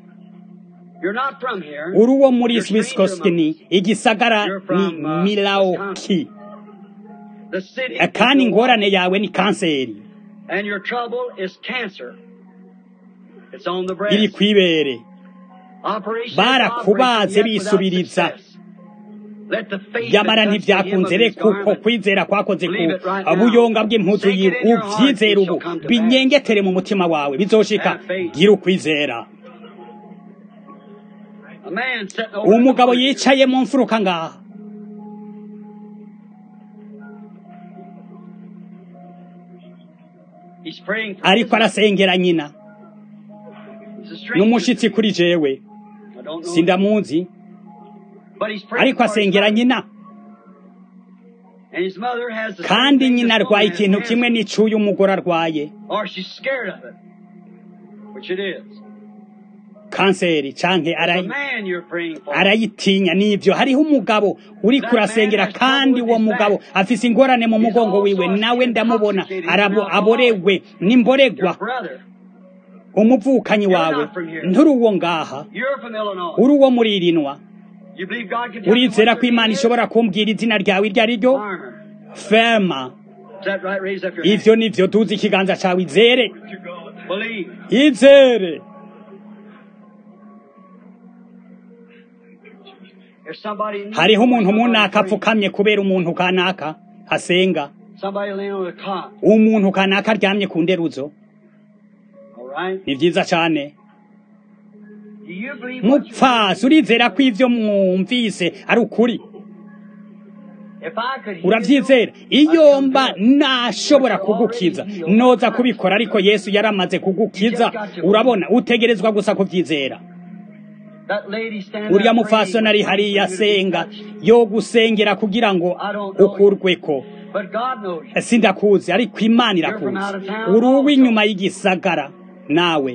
uri uwo muri swiskostini igisagara ni milauki kandi ingorane yawe ni kanseri and your trouble is cancer. It's on the breast. iri kwibere barakubaze bisubiriza yamara ntibyakunze reka uko kwizera kwakoze ku buyonga bw'impuzu yiwe uvyizera ubu binyengetere mu mutima wawe bizoshika gira ukwizera umugabo yicaye mu mfuruka ngaha ariko arasengera nyina n'umushitsi kuri jewe sindamuzi ariko asengera nyina kandi nyina arwaye ikintu kimwe n'icuye umugore arwaye kanseri canke arayitinya nivyo hariho umugabo uri kurasengera kandi uwo mugabo afise ingorane mu mugongo wiwe nawe ndamubona aborewe n'imboregwa umuvukanyi wawe nturi uwo ngaha uri uwo muri irinwa urizera ko imana ishobora kumbwira izina ryawe iryo ari ryo ferma ivyo nivyo tuzi ikiganza cawe izere izere hariho umuntu munaka apfukamye kubera umuntu kanaka asenga umuntu kanaka aryamye ku nderuzo ni byiza cyane mupfasi urizera ko ibyo mwumvise ari ukuri urabyizera iyo mba nashobora kugukiza noza kubikora ariko yesu yaramaze kugukiza urabona utegerezwa gusa kubyizera uriya mufasoni ari hariya asenga yo gusengera kugira ngo ukurweko sindakuzi ariko imana irakuzi uri uw'inyuma y'igisagara nawe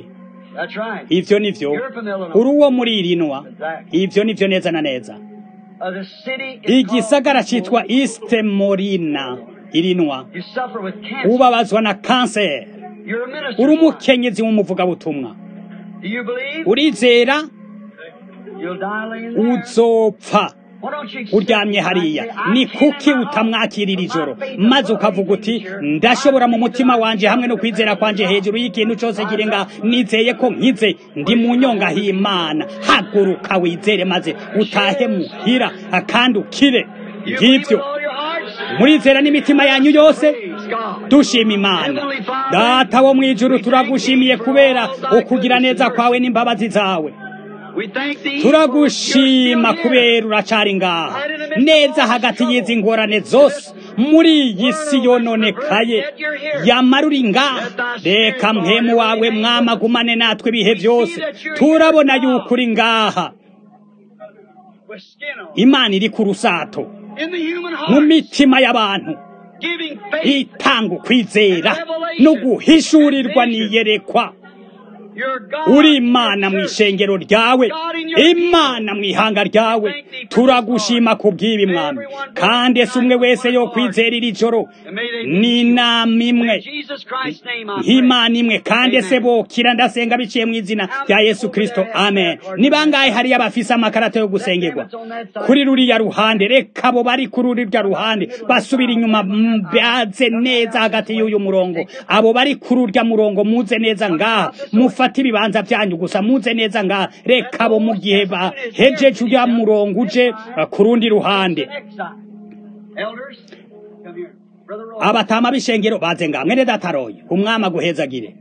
That's right. ivyo nivyo You're from Illinois. uri uwo muri irinwa Exactly. ivyo nivyo neza na neza Uh, the city is igisagara called- citwa east morina irinwa You suffer with cancer. ubabazwa na kanseri You're a minister. uri umukenyezi w'umuvugabutumwa Do you believe? urizera You'll die laying there. uzopfa Why don't you accept uryamye it? hariya I say, I ni can kuki in my heart. utamwakirira ijoro My faith is maze well ukavuga uti pleasing here. ndashobora mu I mutima believe wanje that hamwe no God kwizera is kwanje God. hejuru y'ikintu cose kiri ngaha nizeye ko nkize ndi mu nyonga h'imana haguruka wizere maze utahe muhira kandi ukire You believe with ngivyo all your hearts? murizera n'imitima yanyu yose Praise God. dushima imana data wo mw'ijuru turagushimiye kubera ukugira neza kwawe n'imbabazi zawe We thank thee turagushima for you're still kubera uracari ngaha neza hagati y'izi ngorane zose muri iyi si yononekaye yamara uri ngaha reka mpemu wawe mwamagumane natwe ibihe byose turabona yuko uri ngaha with skin on. imana iri ku rusato In the human mu heart, mitima y'abantu giving faith. itanga ukwizera no guhishurirwa niyerekwa Your God. uri imana mu ishengero ryawe imana mu ihanga ryawe turagushima ku bw'ibi mwami kandi ese umwe wese yo kwizera iri joro ni inama imwe In Jesus Christ's name I pray. nk'imana imwe kandi ese bokira ndasenga biciye mu izina rya yesu kirisito amen ni bangahe hariyo abafise amakarata yo gusengerwa kuri ruriya ruhande reka abo bari kuri ruriya ruhande basubira inyuma mbaze neza hagati y'uyu murongo abo bari kuri urya murongo muze neza ngaha mufate ibibanza byanyu gusa muze neza ngaha reka abo mu gihe bahejeje urya murongo uje uh, ku rundi ruhande Next side. Elders, come here. Brother Roy. abatama b'ishengero baze ngaha mwene dataroye umwami aguhezagire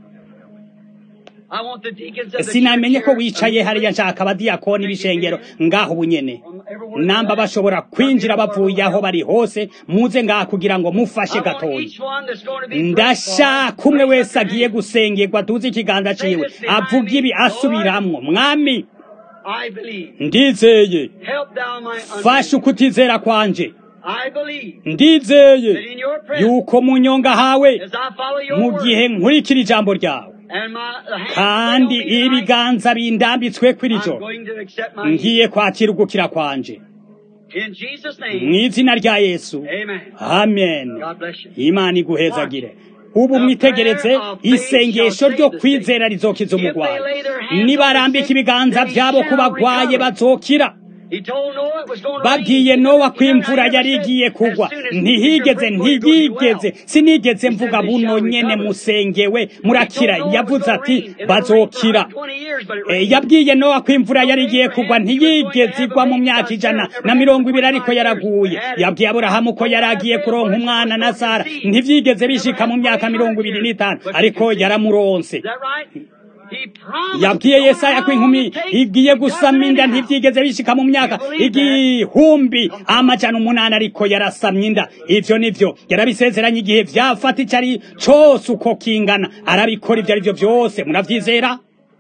I want the deacons of the sinamenye church ko here. wicaye hariya nshaka abadiyakoni b'ishengero ngaho ubunyene namba bashobora kwinjira bavuye aho bari hose muze ngaha kugira ngo mufashe I want gatoya each one that's going to be prayed ndashaka for. umwe Raise wese up your agiye hand. gusengerwa tuzi ikiganza ciwe avuga ibi asubiramwo mwami I believe. ndizeye Help thou my fasha unbelief. ukutizera kwanje I believe ndizeye that in your presence, yuko mu nyonga hawe as I follow your mu word, gihe nkurikira ijambo ryawe and my the hands kandi laid on me tonight, ibiganza bindambitswe kw'iri I'm joro going to accept my healing. ngiye kwakira ugukira kwanje In Jesus' mu name, izina rya yesu amen. amen God bless you. imana iguhezagire ubu mwitegereze isengesho ryo kwizera rizokiza umurwayi nibarambika ibiganza byabo ku bagwaye bazokira He told Noah it was going to babwiye rain. nowa ko He never imvura ever yari said, igiye as kugwa soon as ntihigeze your prayer goes, you ntiyigeze well. sinigeze He mvuga said, "They buno shall nyene recover." musengewe murakira He told Noah it was yavuze gonna ati rain. It didn't rain for bazokira 120 years, but it Eh, rained. yabwiye nowa ko imvura yari igiye kugwa ntiyigeze igwa mu myaka ijana na mirongo ibiri ariko yaraguye yabwiye aburahamu ko yari agiye kuronka umwana na sara ntivyigeze bishika mu myaka mirongo ibiri n'itanu ariko yaramuronse Is that right? He promised yabwiye no yesaya ko matter how inkumi long it takes, igiye God gusama will inda anyhow. ntivyigeze bishika mu myaka igihumbi amajana umunani ariko yarasamye inda ivyo nivyo yarabisezeranye igihe vyafata ico ari cose uko kingana arabikora ivyo arivyo vyose muravyizera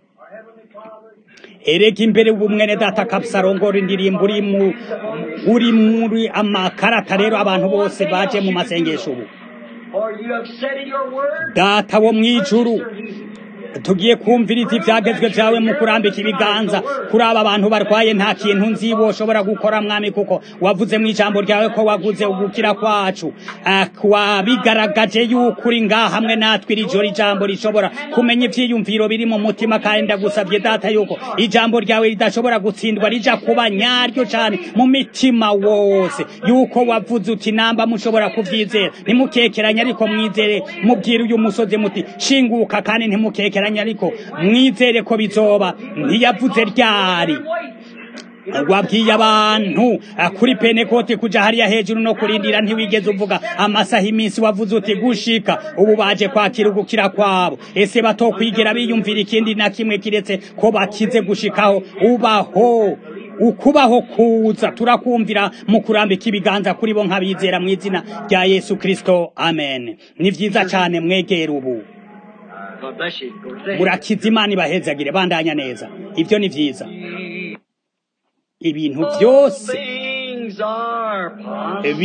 erega imbere ubumwene data kapsarongora indirimbo uri mu uri muri amakarata rero abantu bose baje mu masengesho ubu For you have said in your word, data wo mwijuru tugiye kumviriza ivyagezwe vyawe mu kurambika ibiganza kuri aba bantu barwaye nta kintu nzi woshobora gukora mwami kuko wavuze mu ijambo ryawe ko waguze ugukira kwacu Ah, wabigaragaje yuko uri ngaha hamwe natwe iri joro ijambo rishobora kumenya ivyiyumviro biri mu mutima kandi ndagusabye data yuko ijambo ryawe ridashobora gutsindwa rija kuba nyaryo cane mu mitima wose yuko wavuze uti namba mushobora kuvyizera ntimukekeranye ariko mwizere mubwire uyu musozi muti shinguka kandi ntimukekeranye ariko mwizere ko bizoba ntiyavuze ryari wabwiye abantu ah, kuri pentekote kuja hariya hejuru no kurindira ntiwigeze uvuga amasaha iminsi wavuze uti gushika ubu baje kwakira ugukira kwabo ese batokwigera biyumvira ikindi na kimwe kiretse ko bakize gushikaho ubaho ukubaho kuza turakumvira mu kurambika ibiganza kuri bo nk'abizera mu izina rya yesu kristo amen ni vyiza cane mwegera ubu God bless you. Go to bed. murakiza imana ibahezagire bandanya neza ivyo ni vyiza ibintu byose Things are possible.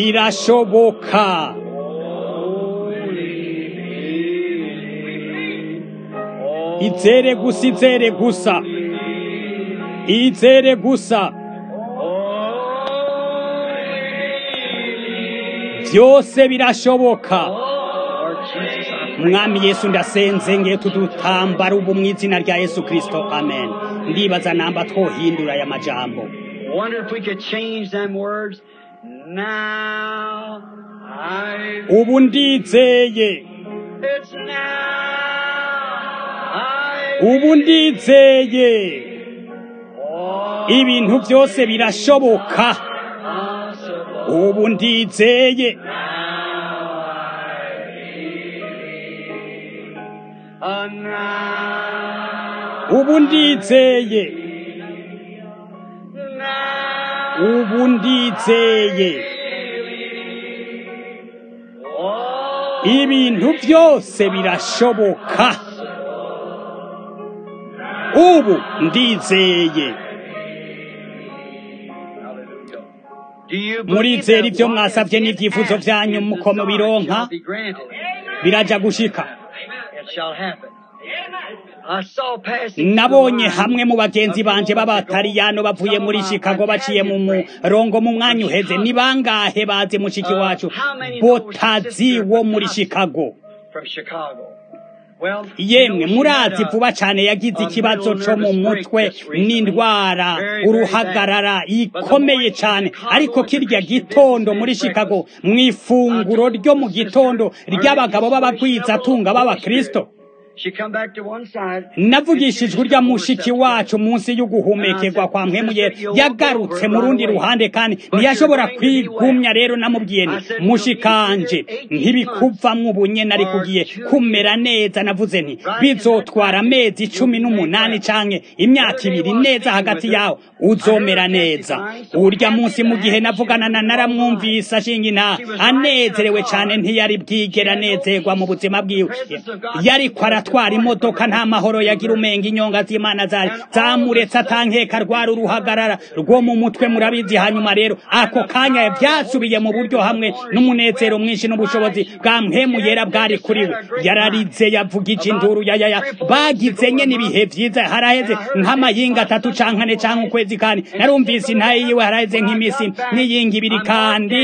birashoboka izere gusa izere gusa izere gusa byose birashoboka mwami yesu ndasenze ngiye tudutambara ubu mu izina rya yesu kirisito amen ndibaza namba twohindura aya majambo Wonder if we could change them words. Now I ubu ndizeye it's now I ubu ndizeye all ibintu byose birashoboka possible. ubu ndizeye Uh, now, ubu ndizeye now, ubu ndizeye all ibintu byose birashoboka ubu ndizeye Do you murizera believe ibyo that mwasabye what n'ibyifuzo is byanyu asked in muko mubironka shall be granted? biraja gushika It shall happen. I saw passing nabonye through the hamwe line mu bagenzi of banje people b'abatariyano bavuye muri Some of chicago my baciye mu Italian friends murongo mu mwanya from uheze Chicago. ni bangahe bazi mushiki Uh, wacu how many know botazi Sister wo muri Botazi? chicago from Chicago. Well, yemwe you know, she murazi had a- vuba cyane yagize a ikibazo middle cyo mu nervous mutwe break just recently. n'indwara Very, very uruhagarara bad. But the ikomeye morning cyane in Chicago ariko at the kirya Christian gitondo muri businessman's chicago breakfast, mu ifunguro I told ryo mu the sister, gitondo our ry'abagabo ladies' b'abagwizatunga worship of the Holy b'abakristo Spirit. She come back to one side. navugishijwe urya mushiki wacu munsi y'uguhumekerwa kwa mpemuyera yagarutse mu rundi ruhande kandi ntiyashobora kwigumya rero namubwiye nti mushikanje ntibikuvamwo ubunyene ariko ugiye kumera neza navuze nti bizotwara amezi cumi n'umunani canke imyaka ibiri neza hagati yawe uzomera neza urya munsi mu gihe navugana na naramwumvise ashinga intaha anezerewe cane ntiyari bwigera anezerwa mu buzima bwiwe yariko aratwara imodoka nta mahoro yagira umenga inyonga z'imana zari zamuretse atankeka rwari uruhagarara rwo mu mutwe murabizi hanyuma rero ako kanya byasubiye mu buryo hamwe n'umunezero mwinshi n'ubushobozi bwa mpemu yera bwari kuri we yararize yavugije induru yayaya bagize nyene ibihe vyiza haraheze nk'amayinga atatu canke ane canke ukwezi kandi narumvise intaye yiwe haraheze nk'imisi n'iyinga ibiri kandi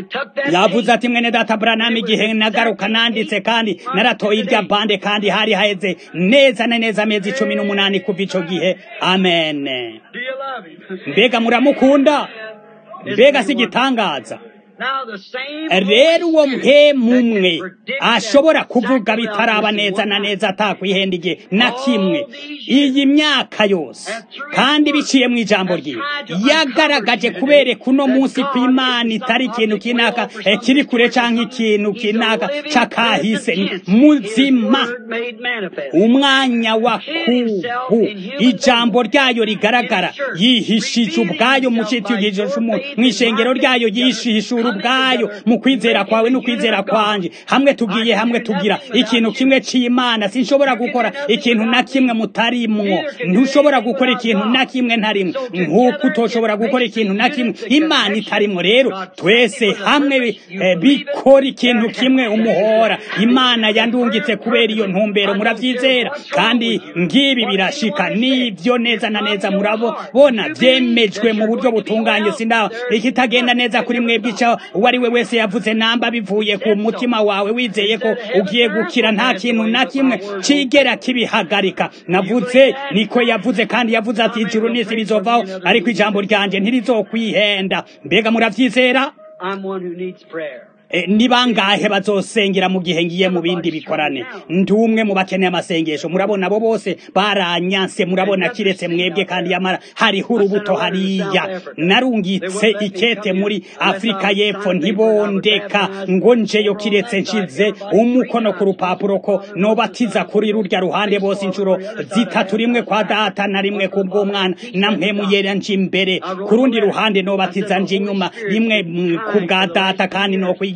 yavuze ati mwene data Branham igihe nagaruka nanditse kandi naratoye irya bande kandi hari haheze neza na neza amezi cumi n'umunani kuva ico gihe amen Do you love him? mbega muramukunda mbega si igitangaza Now the same rero uwo Holy Spirit that mpemumwe can predict ashobora that kuvuga exactly bitaraba what neza this na is neza atakwihenda igihe na All kimwe these years. iyi myaka yose And through kandi his word biciye mu ijambo has ryiwe tried to uncover yagaragaje to you kubereka uno that munsi God ko imana is itari some ikintu object kinaka will for eh, some kiri kure historical canke something. ikintu He's a kinaka living c'akahise present tense. muzima His word made manifest. umwanya wa kubu ijambo ryayo rigaragara yihishije ubwayo mu cyitugije mu ishengero ryayo yishishura ubwayo mu kwizera kwawe no kwizera kwanje hamwe tugiye hamwe tugira ikintu kimwe c'imana sinshobora gukora ikintu na kimwe mutarimwo ntushobora gukora ikintu na kimwe ntarimwe nk'uko utoshobora gukora ikintu na kimwe imana itarimwo rero twese hamwe eh, bikora ikintu kimwe umuhora imana yandungitse kubera iyo ntumbero muravyizera kandi ngibi birashika nivyo neza na neza murabona vyemejwe mu buryo butunganye sindaba ikitagenda neza kuri mwebwe ico uwo ari we wese yavuze namba bivuye ku mutima wawe wizeye ko ugiye gukira nta kintu na kimwe cigera kibihagarika navuze niko yavuze kandi yavuze ati ijuru n'isi bizovaho ariko ijambo ryanje ntirizokwihenda mbega muravyizera I'm one who needs prayer. E, ni bangahe bazosengera mu gihe ngiye mu bindi bikorane ndi umwe mu bakeneye amasengesho murabona abo bose baranyanse murabona kiretse mwebwe kandi yamara hariho urubuto hariya narungitse ikete muri afurika y'epfo ntibondeka ngo njeyo kiretse nshize umukono ku rupapuro ko nobatiza kuri rurya ruhande bose inshuro zitatu rimwe kwa data na rimwe ku bw'umwana na mpemuyera nje imbere ku rundi ruhande nobatiza nje inyuma rimwe mm, ku bwa data kandi no kwigira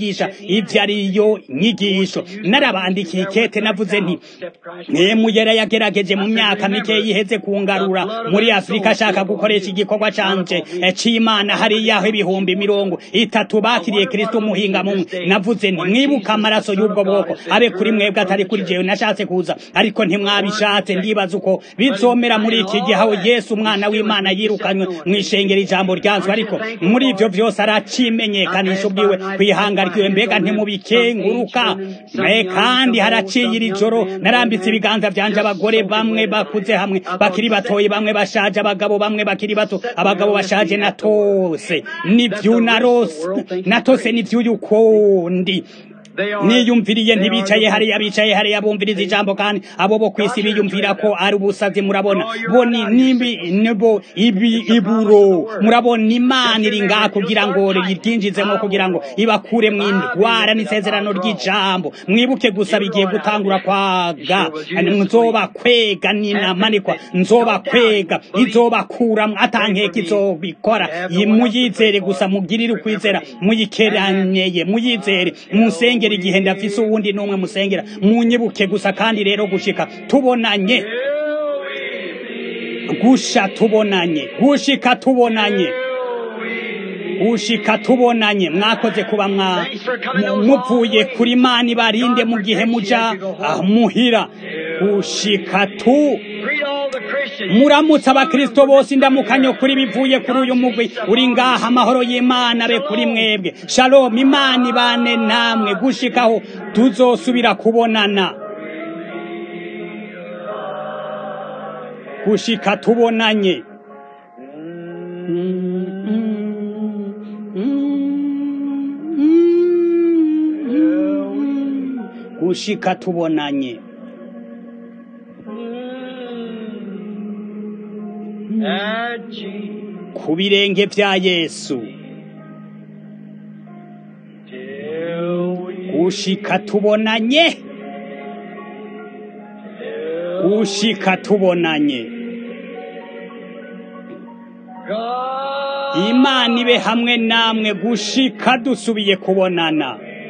kwigisha ivyo ariyo nyigisho narabandikiye ikete navuze nti mwemu yera yagerageje mu myaka mike yiheze kungarura muri afurika ashaka gukoresha igikorwa canje c'imana hariyaho ibihumbi mirongo itatu bakiriye kristo umuhinga mumwe navuze nti mwibuka amaraso y'ubwo bwoko abe kuri mwebwe atari kuri jewe nashatse kuza ariko ntimwabishatse ndibaza uko bizomera muri iki gihe aho yesu umwana w'imana yirukanywe mw'ishengero ijambo ryanzwe ariko muri ivyo vyose aracimenyekanisha ubwiwe kwihanga ryiwe mbega ntimubikenguruka kandi haraciye iri joro narambitse ibiganza vyanje abagore bamwe bakuze hamwe bakiri batoyi bamwe bashaje abagabo bamwe bakiri bato abagabo bashaje natose nivyunarose natose nivyuyukundi niyumviriye ntibicaye hariya bicaye hariya bumviriza ijambo kandi abo bo kwisi biyumvira ko ari ubusazi murabona bo ni nimbi nebo ibi iburo murabona imana iri ngaha kugira ngo yiryinjizemo kugira ngo ibakure mu indwara n'isezerano ry'ijambo mwibuke gusa bigiye gutangura kwaga nzoba kwega ninamanikwa nzoba kwega izobakura atankeka izobikora muyizere gusa mugirire ukwizera muyikeranyeye muyizere musenge musengera igihe ndafise uwundi n'umwe musengera munyibuke gusa kandi rero gushika tubonanye gusha tubonanye gushika tubonanye gushika tubonanye mwakoze kuba mwa muvuye kuri mani barinde mu gihe muja muhira gushika tu muramutse abakristo bose indamukanyo kuri bivuye kuri uyu mugwi uri ngaha amahoro y'imana be kuri mwebwe shalom imana ibane namwe gushikaho tuzosubira kubonana gushika tubonanye gushika tubonanye ku birenge vya yesu gushika tubonanye gushika tubonanye imana ibe hamwe namwe gushika dusubiye kubonana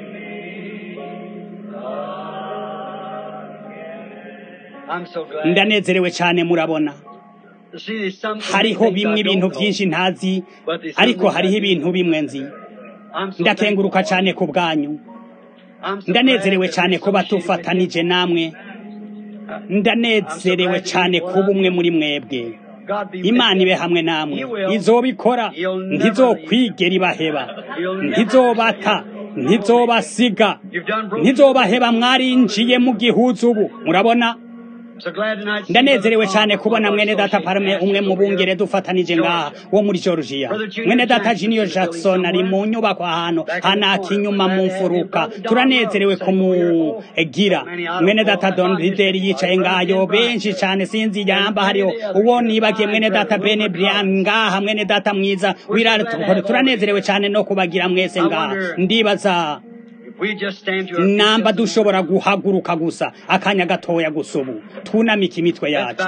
ndanezerewe cyane murabona hariho bimwe ibintu byinshi ntazi ariko hariho ibintu bimwe nzi ndakenguruka cyane ku bwanyu ndanezerewe cyane kuba tufatanije namwe ndanezerewe cyane kuba umwe muri mwebwe imana ibe hamwe namwe izobikora ntizokwigera ibaheba ntizobata ntizobasiga ntizobaheba mwarinjiye mu gihuzu ubu murabona ndanezerewe cyane kubona mwene data parume umwe mu bungere dufatanije ngaha wo muri georgia mwene data junior jackson ari mu nyubako ahantu hanaka inyuma mu mfuruka turanezerewe kumugira mwene data don rideri yicaye ngayo benshi cyane sinzi yamba hariho uwo nibagiye mwene data bene brian ngaha mwene data mwiza wirare turanezerewe cyane no kubagira mwese ngaha ndibaza namba dushobora guhaguruka gusa akanya gatoya gusa ubu twunamike imitwe yacu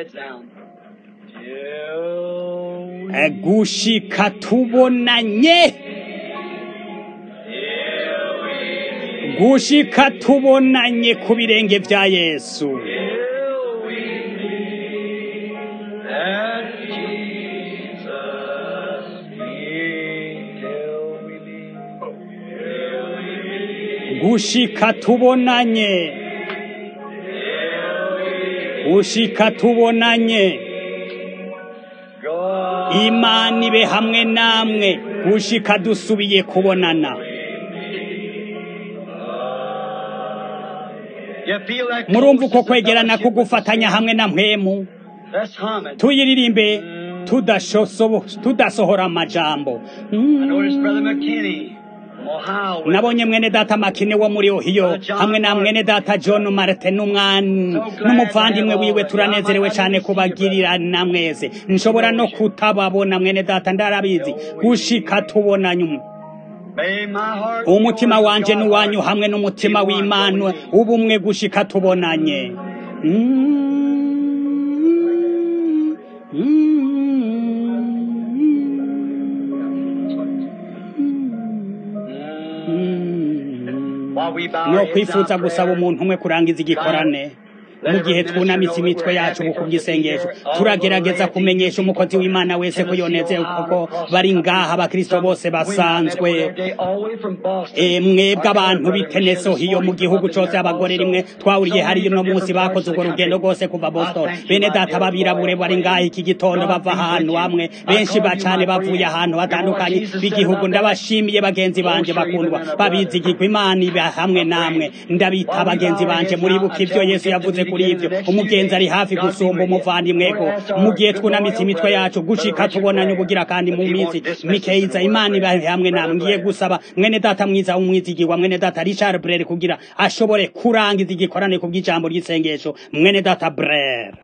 gushika tubonanye gushika tubonanye ku birenge vya yesu gushika tubonanye gushika tubonanye imana ibe hamwe namwe gushika dusubiye kubonana murumva uko kwegerana ko gufatanya hamwe na mpwemu tuyiririmbe tudasohora amajambo nabonye mwene data makine wo muri ohiyo hamwe na mwene data john martin n'umuvandimwe wiwe turanezerewe cyane kubagirira na mwese nshobora no kutababona mwene data ndarabizi gushika tubona nyuma umutima wanje n'uwanyu hamwe n'umutima w'imana ubumwe gushika tubonanye Mm. no kwifuza gusaba umuntu umwe kurangiza igikorane mu gihe twunamitse imitwe yacu mu kubw'isengesho turagerageza kumenyesha umukozi w'imana wese ko yonezewe kuko bari ngaha abakristo bose basanzwe mwebwe abantu b'iteneso hiyo mu gihugu cose abagore rimwe twahuriye hariyo uno munsi bakoze urwo rugendo rwose kuva boston bene data babirabure bari ngaha iki gitondo bava ahantu hamwe benshi bacane bavuye ahantu hatandukanye b'igihugu ndabashimiye bagenzi banje bakundwa babizigirwa imana iba hamwe namwe ndabita bagenzi banje muribuka ivyo yesu yavuze kuri ivyo umugenzi ari hafi gusumba umuvandimweko mu gihe twunamitse imitwe yacu gushika tubonanye ubugira kandi mu minsi mikeiza imana iba hamwe namwe ngiye gusaba mwene data mwiza w'umwizigirwa mwene data richard brere kugira ashobore kurangiza igikorane ku bw'ijambo ry'isengesho mwene data brere